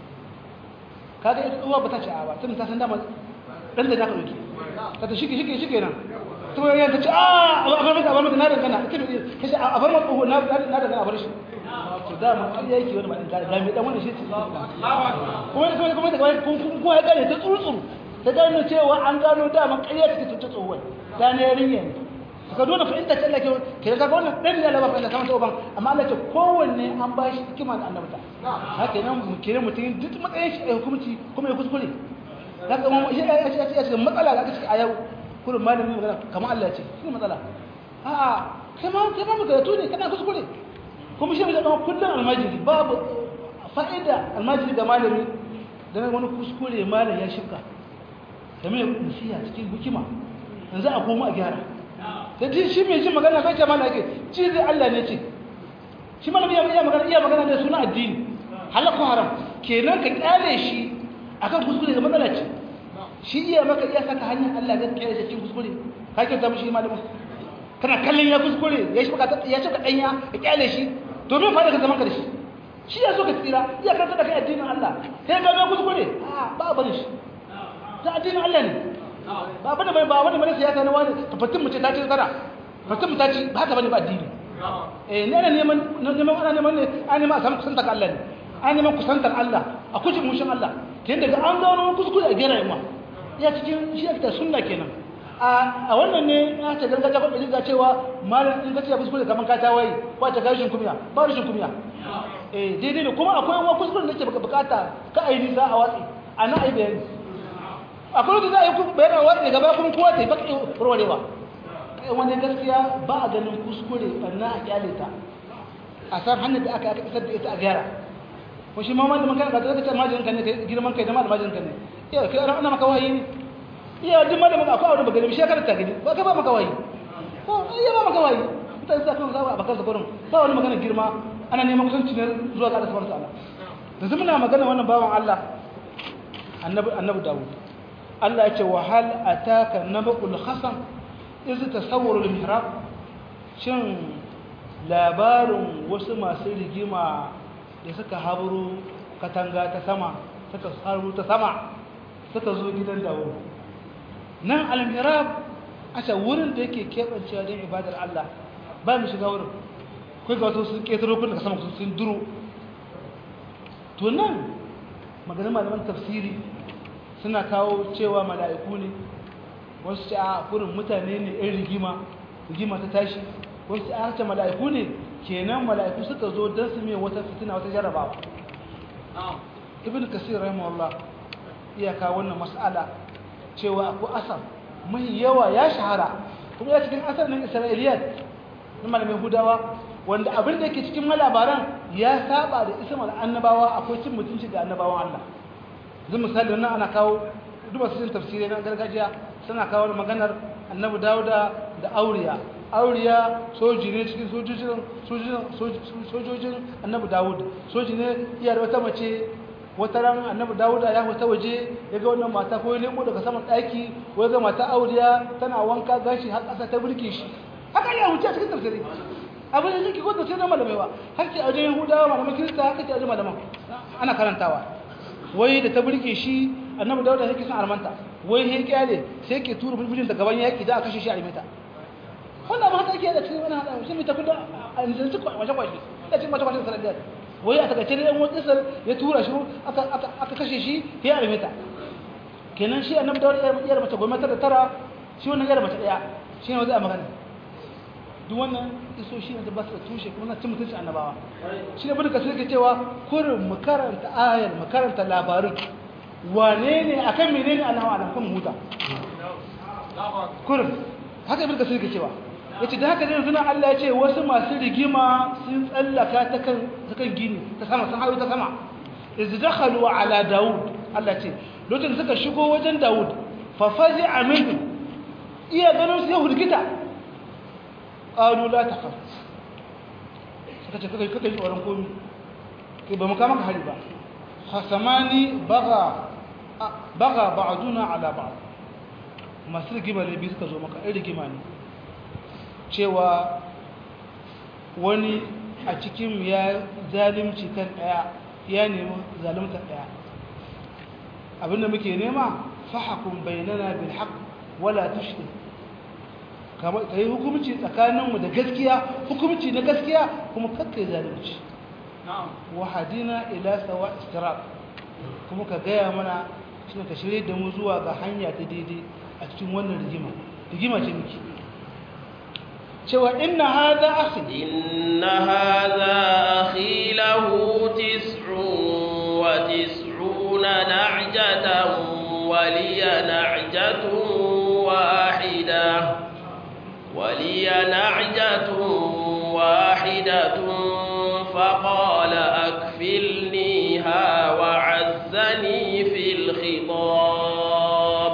kaga ita uwa ba ta ci a ba tun ta san dama dan da zaka dauke ta ta shike shike shike nan to ya ta ci a a bar mata a bar mata na dangana ita ne kace a bar mata uwa na na dangana a bar shi to da mu kai yake wani ba dan ga me dan wannan shi ce kuma kuma kuma da kun kun ko ya gane ta tsurtsuru ta gano cewa an gano dama ƙarya take ta tsohuwa da ne yarinya ne ka dole fa inda Allah ke ke ga wannan dan ne Allah ba Allah kamar tsoban amma Allah ce kowanne an ba shi hikima da annabta haka nan mu kire mutum duk matsayin shi a hukunci kuma ya kuskure haka mu shi ya ce ya ce matsala da kace a yau kullum malamin magana kamar Allah ya ce shi matsala a'a kai ma kai ma magana ne kana kuskure kuma shi da kullun almajiri babu fa'ida almajiri ga malami dan wani kuskure malam ya shirka da mai nasiha cikin hikima yanzu a koma a gyara da ji shi mai jin magana kai jama'a yake ci zai Allah ne ce shi malami ya iya magana iya magana ne suna addini halakku haram kenan ka kyale shi akan kuskure da matsala ce shi iya maka iya saka hanyar Allah ga kyale shi cikin kuskure ka kyauta mishi malami kana kallon ya kuskure ya shi baka ya shi ka danya ka kyale shi domin fa da ka zaman ka da shi shi ya so ka tsira iya karanta da kai addinin Allah kai ga kuskure a ba bane shi ta addinin Allah ne ba bane bai ba wani mana siyasa na wani tafatin mace ta ci tsara fatin ta ci ba ta bane ba addini eh ne ne neman neman ana neman ne an neman a samu kusantar Allah ne an neman kusantar Allah a kujin mushin Allah ke daga an gano kuskure a gera yamma ya cikin shi ta sunna kenan a wannan ne ya ta gargajiya ko da cewa malam in ka ce kuskure kaman ka tawaye ko ta gashin kumiya ba rashin kumiya eh daidai ne kuma akwai wani kuskure da ke bukata ka ai nisa a watsi ana ai bayani akwai wanda za a yi bayan a watsi gaba kuma kowa ta yi baki warwarewa wani gaskiya ba a ganin kuskure ɓanna a kyale ta a san hannun da aka aka isar da ita a gyara ko shi ma malamin kan ka zaka ce almajirin ka ne girman kai da almajirin ka ne iya kai ana maka wahayi ne iya duk malamin akwai aure bagare shi karanta gani ba ka ba maka wahayi ko iya ba maka wahayi mutane za kan zaba a bakar zakonin ba wani magana girma ana neman kusanci ne zuwa ga Allah subhanahu wa ta'ala yanzu muna magana wannan bawan Allah annabi annabi Dawud Allah ya ce wa hal ataka nabul khasam iz tasawwaru al-mihrab shin labarin wasu masu rigima da suka haburu katanga ta sama suka haru ta sama suka zo gidan Dawud nan al-mihrab a ce wurin da yake keɓancewa don ibadar Allah ba mu shiga wurin kai ga wasu sun ƙetaro kun daga sama sun duro to nan maganin malaman tafsiri suna kawo cewa mala'iku ne wasu ce a kurin mutane ne ɗan rigima rigima ta tashi wasu ce a ce mala'iku ne kenan mala'iku suka zo don su mai wata fitina wata jarabawa ibn kasir rahimahullah iyaka wannan mas'ala cewa akwai asam mai yawa ya shahara kuma ya cikin asar nan isra'iliyat na malamin hudawa wanda abin da yake cikin malabaran ya saba da ismar annabawa akwai cin mutunci ga annabawan Allah zai misali nan ana kawo duba su cin tafsirai na gargajiya suna kawo maganar annabi dawuda da auriya auriya soji ne cikin sojojin annabi dawud soji ne iya da wata mace wata ran annabi dawuda ya fita waje ya ga wannan mata ko ya leko daga saman ɗaki ko ya ga mata auriya tana wanka gashi har ƙasa ta burke shi haka ya wuce cikin tafsiri abin da yake ko tafsirin malamai ba har ce a wajen yahudawa malaman kirista haka ce a wajen malaman ana karantawa wai da ta burke shi annabi dawuda yake son armanta wai he kyale sai yake tura bulbulin da gaban yaki da a kashe shi a rimeta wannan ba haka yake da cikin wani hada shi mai tafi da a nisanci kwashe kwashe da cikin kwashe kwashe sanadiyar wai a takaice da yan watsisar ya tura shi aka kashe shi ya arme ta kenan shi annabi dawud yar mace goma da tara shi wannan yar mace daya shi ne wanda a magana duk wannan iso shi ne da ba su da tushe kuma na cin mutunci annabawa shi ne bude kasar ke cewa kurin mu karanta ayar mu karanta labarin wane ne akan menene annabawa alam kan huta kurin haka ibn kasir ke cewa yace da haka yanzu nan Allah ya ce wasu masu rigima sun tsallaka ta kan ta kan gini ta sama sun hayo ta sama iz dakhalu ala daud Allah ce lokacin suka shigo wajen daud fa fazi'a minhum iya ganin su yahud kita qalu la takhaf suka ce kai kai tsoron komi kai ba mu kama ka hari ba khasamani baga baga ba'duna ala ba'd masu rigima ne biyu suka zo maka ɗan rigima ne cewa wani a cikin ya zalimci kan ɗaya ya nemi zalimta ɗaya abinda muke nema fahakun bayanana bil haq wala tushrik ka yi hukumci tsakaninmu da gaskiya hukumci na gaskiya kuma kakkai zalimci wa hadina ila sawa istirab kuma ka gaya mana shi ka shirye da mu zuwa ga hanya ta daidai a cikin wannan rigima rigima ce miki cewa inna hadha akhi inna hadha akhi lahu tis'un wa tis'una na'jatan wa liya na'jatun wahida wa liya na'jatun wahidatun faqala akfilniha wa'azzani fil khitab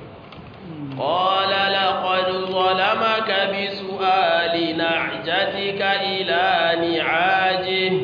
قال لقد ظلمك بسؤال نعجتك إلى نعاجه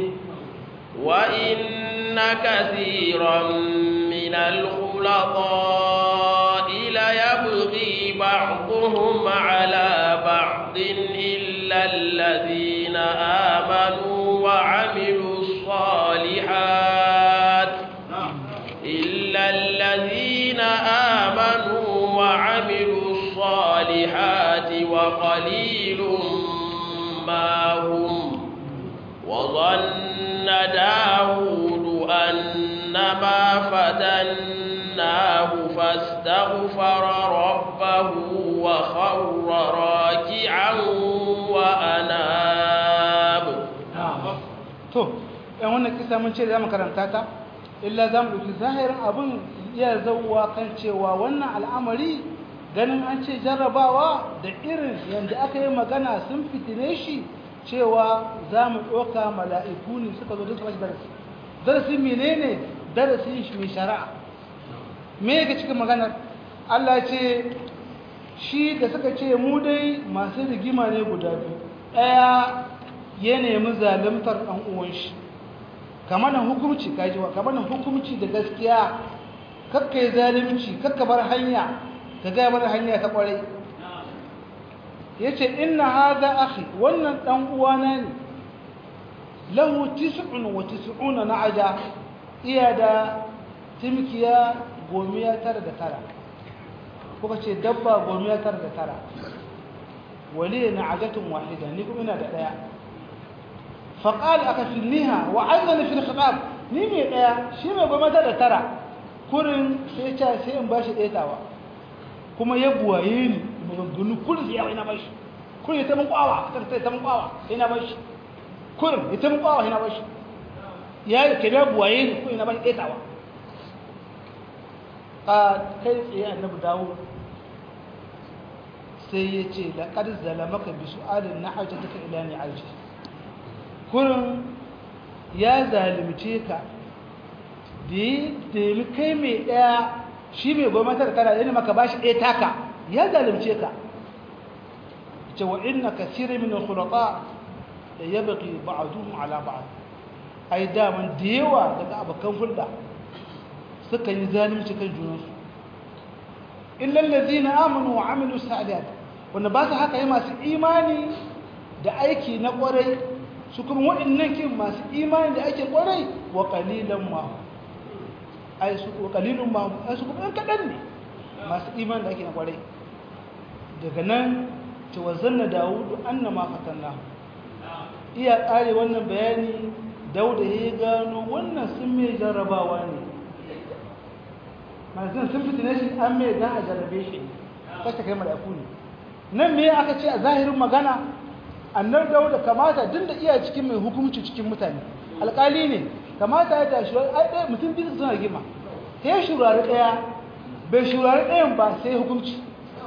وإن كثيرا من الخلطاء ليبغي بعضهم على بعض إلا الذين آمنوا وعملوا الصالحات إلا الذين آمنوا وعملوا الصالحات وقليل ما هم وظن داود أنما فتناه فاستغفر ربه وخر راكعا وأناب to yan wannan kisa mun ce da zamu karanta ta illa zamu dauki zahirin abun iya zauwa kan cewa wannan al'amari ganin an ce jarrabawa da irin yanda aka yi magana sun fitine shi cewa za mu ɗauka mala'iku ne suka zo duka mashi darasi darasi menene darasi shi mai shari'a me yake cikin maganar Allah ce shi da suka ce mu dai masu rigima ne guda biyu ɗaya ya nemi zalimtar ɗan uwan shi kamar nan hukumci kaji wa kamar nan hukumci da gaskiya kakka yi zalimci kakka bar hanya ka ga bar hanya ta kwarai yace inna hadha akhi wannan dan uwana ne lahu 99 na'aja iya da timkiya gomiya tara da tara kuka ce dabba gomiya tara da tara wali na'ajatun wahida ni kuma ina da daya faqal akafilniha wa aizani fil khitab ni mai daya shi mai gomiya tara da tara kurin sai ya sai in bashi ɗetawa kuma ya buwaye ni maganganu kurin sai yawa ina bashi kurin ya ta mun kwawa ta ta mun kwawa ina bashi kurin ya ta mun kwawa ina bashi ya ke da buwaye ni kurin ina bashi ɗetawa ka kai tsaye annabi dawo sai ya ce laqad zalamaka bi su'alin nahajataka ila ni'aji kurin ya zalimce ka da yi kai mai ɗaya shi mai gwamnati da tara yana maka bashi ɗaya taka ya zalimce ka ce wa inna kasiri min khulata da ya baki ba'aduhum ala ba'ad ai daman da yawa daga abokan hulɗa suka yi zalimci kan junansu illa allazina amanu wa amilu salihat wanda ba su haka yi masu imani da aiki na kwarai su kuma waɗannan kin masu imani da ake kwarai wa qalilan ma ai su kalilun ma ai su kuma kadan ne masu iman da ake na kwarai daga nan ce wa zanna dawudu annama fatanna iya kare wannan bayani dauda ya gano wannan sun mai jarrabawa ne manzan sun fitina shi an mai dan a jarrabe shi kasta kai mala'iku ne nan me aka ce a zahirin magana annar dauda kamata duk da iya cikin mai hukunci cikin mutane alƙali ne kamata ya tashi ai ɗaya mutum biyu suna rigima sai ya shurari ɗaya bai shurari ɗayan ba sai hukunci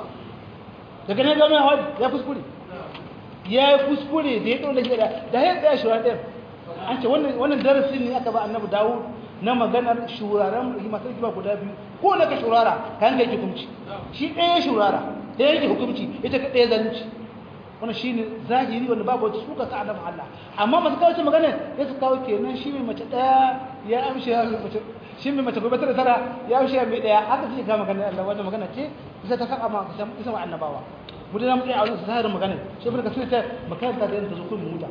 daga ne gama hawa ya kuskure ya yi kuskure da ya ɗau da gida da ya tsaya shurari ɗayan an ce wannan darasi ne aka ba annabi dawo na maganar shuraren rigima sai rigima guda biyu ko na ka shurara ka yanka yake hukunci shi ɗaya shurara ɗaya yake hukunci ita ka ɗaya zalunci wannan shine zahiri wanda babu wata suka ta adam Allah amma masu kawo ce magana ya su kawo kenan shi mai mace daya ya amshe ya mace shi mai mace gobe tara tara ya amshe ya mai daya haka suke kawo magana Allah wannan magana ce bisa ta saka ma isa ma annabawa mu da mu tsaya a wannan zahirin magana shi ibn kasir ta makaranta da ta zo kun muda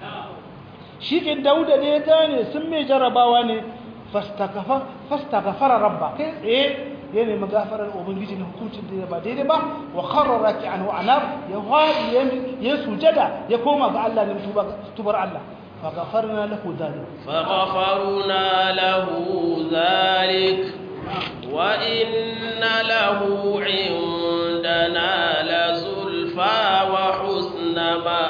shi ke dauda ne ya gane sun mai jarabawa ne fastagafara fastagafara rabba kai tsaye ya nemi gafarar ubangiji na hukuncin da ba daidai ba wa kharra raki'an wa anab ya hadi ya sujada ya koma ga Allah ne tubar Allah fa ghafarna lahu dhalik fa ghafarna lahu dhalik wa inna lahu indana la zulfa wa husna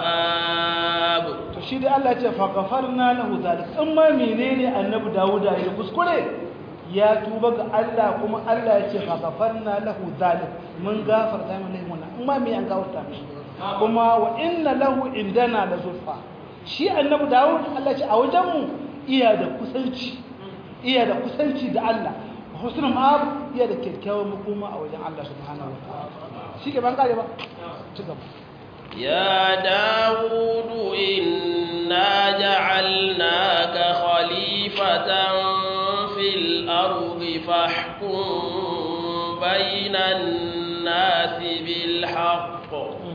ma'ab to shi da Allah ya ce fa ghafarna lahu dhalik amma menene annabi Dawuda ya kuskure ya tuba ga Allah kuma Allah ya ce fa gafarna lahu zalim mun gafarta mai laifin wannan amma me an gafarta mishi kuma wa inna lahu indana la zulfa shi annabi Dawud Allah ya ce a wajen mu iya da kusanci iya da kusanci da Allah husnul ma'ab iya da kyakkyawan makoma a wajen Allah subhanahu wa ta'ala shi ke ban kare ba ci gaba يا داود إنا جعلناك خليفة في الأرض فاحكم بين الناس بالحق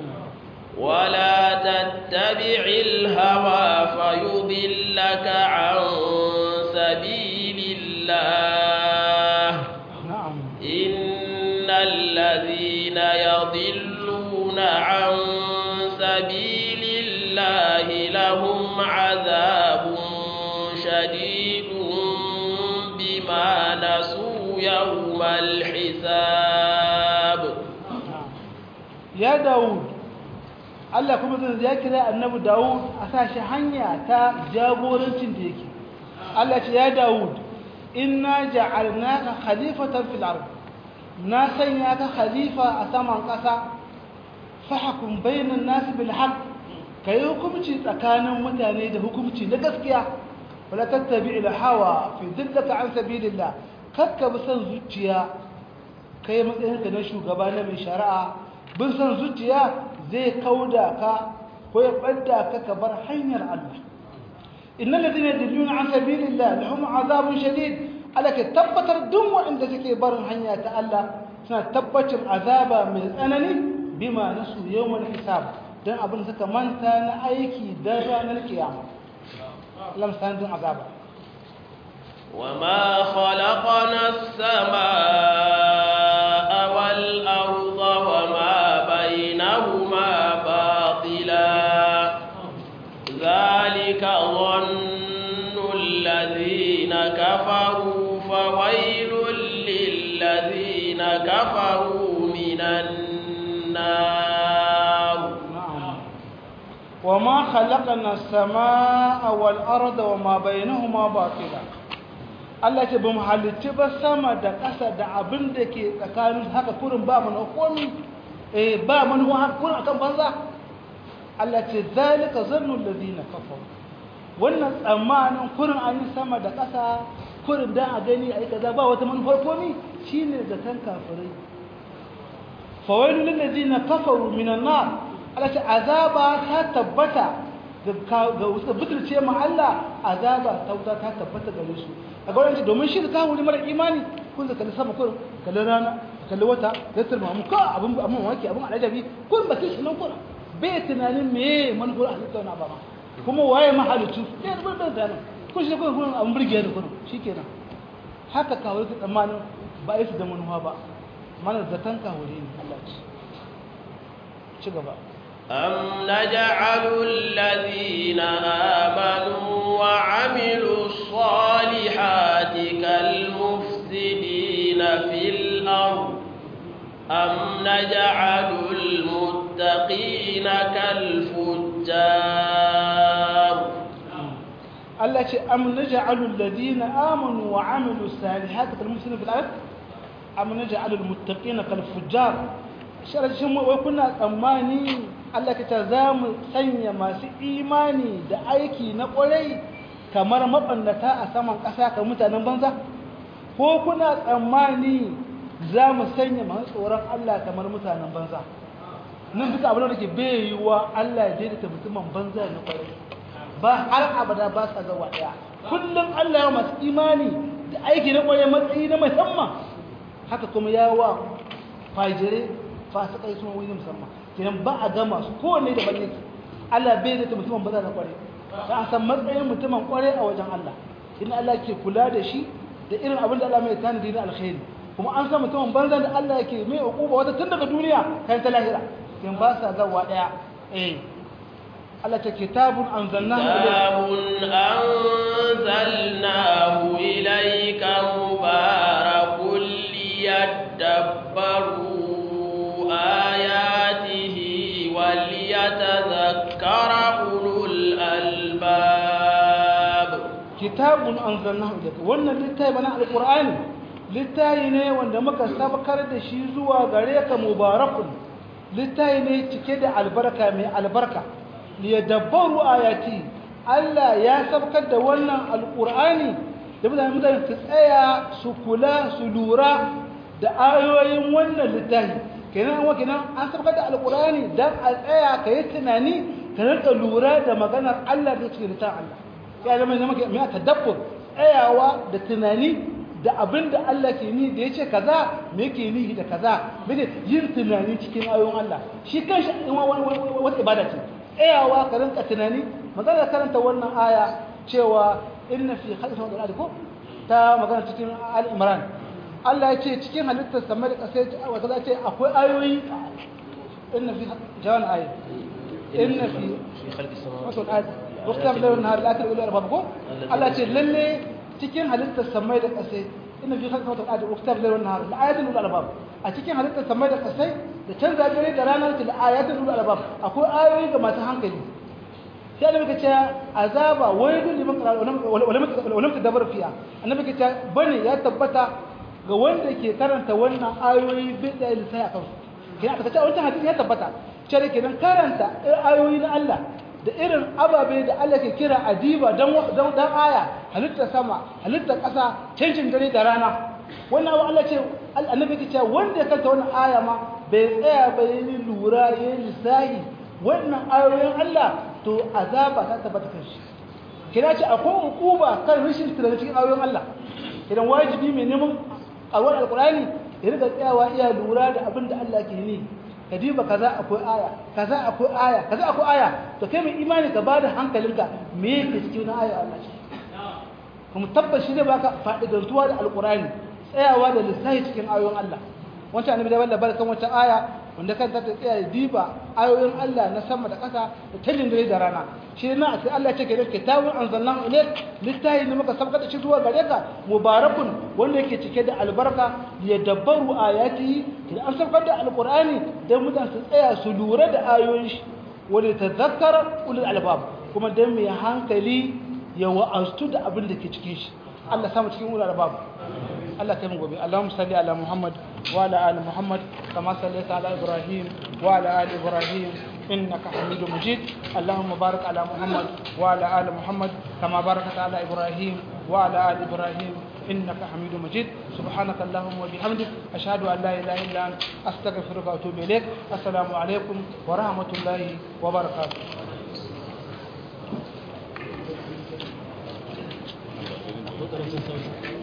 ولا تتبع الهوى فيضلك عن سبيل الله na'am إن الذين يضلون عن سبيل الله لهم عذاب شديد بما نسوا يوم الحساب ya Dawud Allah kuma zai ya kira annabi Dawud a sashi hanya ta jagorancin da yake Allah ce ya Dawud inna ja'alnaka khalifatan fil ard na sanya ka khalifa a saman ƙasa fahkum bainan nas bil haqq kai hukunci tsakanin mutane da hukunci na gaskiya wala tattabi al hawa fi dillaka an sabilillah kakka bi san zuciya kai matsayinka na shugaba na mai shari'a bin san zuciya zai kauda ka ko ya badda ka ka bar hanyar Allah innal ladina yadilluna an sabilillah lahum azabun shadid alaka tabbatar duk wanda suke barin hanya ta Allah suna tabbacin azaba mai tsanani bima nasu yawmal hisab dan abin suka manta na aiki da ranar kiyama lam san din azaba وما خلقنا السماء والأرض وما بينهما باطلا ذلك ظن الذين كفروا فويل للذين كفروا من النار نعم وما خلقنا السماء والأرض وما بينهما باطلا Allah ce ba mu halitti ba sama da ƙasa da abin da ke tsakanin haka kurin ba mana komi eh ba mana haka kurin akan banza Allah ce zalika zannul ladina kafaru wannan tsammanin kurin an yi sama da ƙasa kurin dan a gani a yi kaza ba wata manufar komi shine zaton kafirai fawailu lil ladina kafaru minan nar Allah ce azaba ta tabbata ga wasu butulce ma Allah azaba ta wuta ta tabbata gare su a ga wani domin shi ka wuri mara imani kun da kalli sama kurin kalli rana kalli wata da turmamu ka abin abin wake abin alajabi kun ba kin nan kurin bai tunanin me manufar halitta na ba ma kuma waye mahalicu sai da ban da nan kun shi kurin kurin abin burge da kurin shikenan haka kawai ka tsammanin ba yi su da manufa ba mana zaton kawai ne Allah ci ci gaba أم نجعل الذين آمنوا وعملوا الصالحات كالمفسدين في الأرض أم نجعل المتقين كالفجار Allah ce am naj'alul ladina amanu wa amilus salihati kal muslimin fil ard am naj'alul muttaqina kal fujjar sharashin wai kuna tsammani Allah ka ta za mu sanya masu imani da aiki na ƙwarai kamar maɓannata a saman ƙasa ka mutanen banza? Ko kuna tsammani za mu sanya masu tsoron Allah kamar mutanen banza? Nan duka abin da ke bai yiwuwa Allah ya daidaita mutumin banza na ƙwarai. Ba har abada ba sa zawa ɗaya. Kullum Allah ya masu imani da aiki na ƙwarai matsayi na musamman. Haka kuma ya wa fajire fasikai sun wani musamman. kenan ba a gama su kowanne da balle Allah bai da mutumin ba za ta kware ta san matsayin mutumin kware a wajen Allah in Allah ke kula da shi da irin abin da Allah mai tanadi na alkhairi kuma an san mutumin banza da Allah yake mai hukuma wata tun daga duniya kan ta lahira kin ba sa zawa daya eh Allah ta kitabun anzalnahu kitabun anzalnahu ilayka mubarakun liyadabbaru آياته وليتذكر أولو الألباب كتاب أنزلناه إليك وأن للتاي بناء القرآن للتاي ne wanda muka sabkar da shi zuwa gare ka mubarakun littayi ne cike da albarka mai albarka liyadabbaru ayati Allah ya sabkar da wannan alqur'ani da mutane mutane su tsaya su kula su lura da ayoyin wannan littafi kenan wa kenan an sabkar da alqur'ani dan a tsaya ka yi tunani ka rika lura da maganar Allah da cikin littafin Allah ya zama ne maka mai tadabbur tsayawa da tunani da abin da Allah ke ni da yace kaza me yake ni da kaza mene yin tunani cikin ayoyin Allah shi kanshi wata ibada ce tsayawa ka rinka tunani magana karanta wannan aya cewa inna fi khalqi samawati wal ardi ko ta magana cikin al-imran Allah ya ce cikin halittar samai da ƙasa wata za ce akwai ayoyi inna fi jawan ayi inna fi wasu al'ad wakta da wani har la'akar ilu arbab ko Allah ce lalle cikin halittar samai da ƙasa inna fi khalqi samawati wal ardi wakta da wani har la'ayatul ulul albab a cikin halittar samai da ƙasa da canza dare da ranar til ayatul ulul albab akwai ayoyi ga masu hankali sai da muka ce azaba waidu liman qara wa lam tadabbur fiha annabi ke ce bane ya tabbata ga wanda ke karanta wannan ayoyi bai da lisai a kansu kina aka ce wannan hadisi ya tabbata cewa kenan karanta ayoyi na Allah da irin ababe da Allah ke kira adiba dan dan aya halitta sama halitta ƙasa cancin dare da rana wannan abu Allah ce annabi ke cewa wanda ya karanta wannan aya ma bai tsaya ba yi lura yi lissahi wannan ayoyin Allah to azaba ta tabbata kan shi kina ce akwai hukuma kan rashin tunani cikin ayoyin Allah idan wajibi mai neman a wani alkurani ya riga tsayawa iya lura da abin da Allah ke ni ka diba kaza akwai aya kaza akwai aya kaza akwai aya to kai mai imani ka bada hankalinka me yake cikin aya Allah ce kuma tabbas shi zai baka fa'idantuwa da alkurani tsayawa da lissafi cikin ayoyin Allah wancan annabi da wallahi barkan wancan aya wanda kan ta tsaya diba ayoyin Allah na sama da ƙasa da talin dare da rana shi na sai Allah ce ke da kitabun anzalnahu ilayk littahi ne muka sabka da shi zuwa gare ka mubarakun wanda yake cike da albarka ya dabbaru ayati idan an sabkar da alqur'ani dan mutan su tsaya su lura da ayoyin shi wanda tazakkara ulul albab kuma dan mai hankali ya wa'astu da abin da ke cikin shi Allah samu cikin ulul albab Allah kai mu gobe Allahumma salli ala Muhammad wa ala ali Muhammad kama sallaita ala Ibrahim wa ala ali Ibrahim innaka Hamidum Majid Allahumma barik ala Muhammad wa ala ali Muhammad kama barakta ala Ibrahim wa ala ali Ibrahim إنك حميد مجيد سبحانك اللهم وبحمدك أشهد أن لا إله إلا أنت أستغفرك وأتوب إليك السلام عليكم ورحمة الله وبركاته lokacin sauki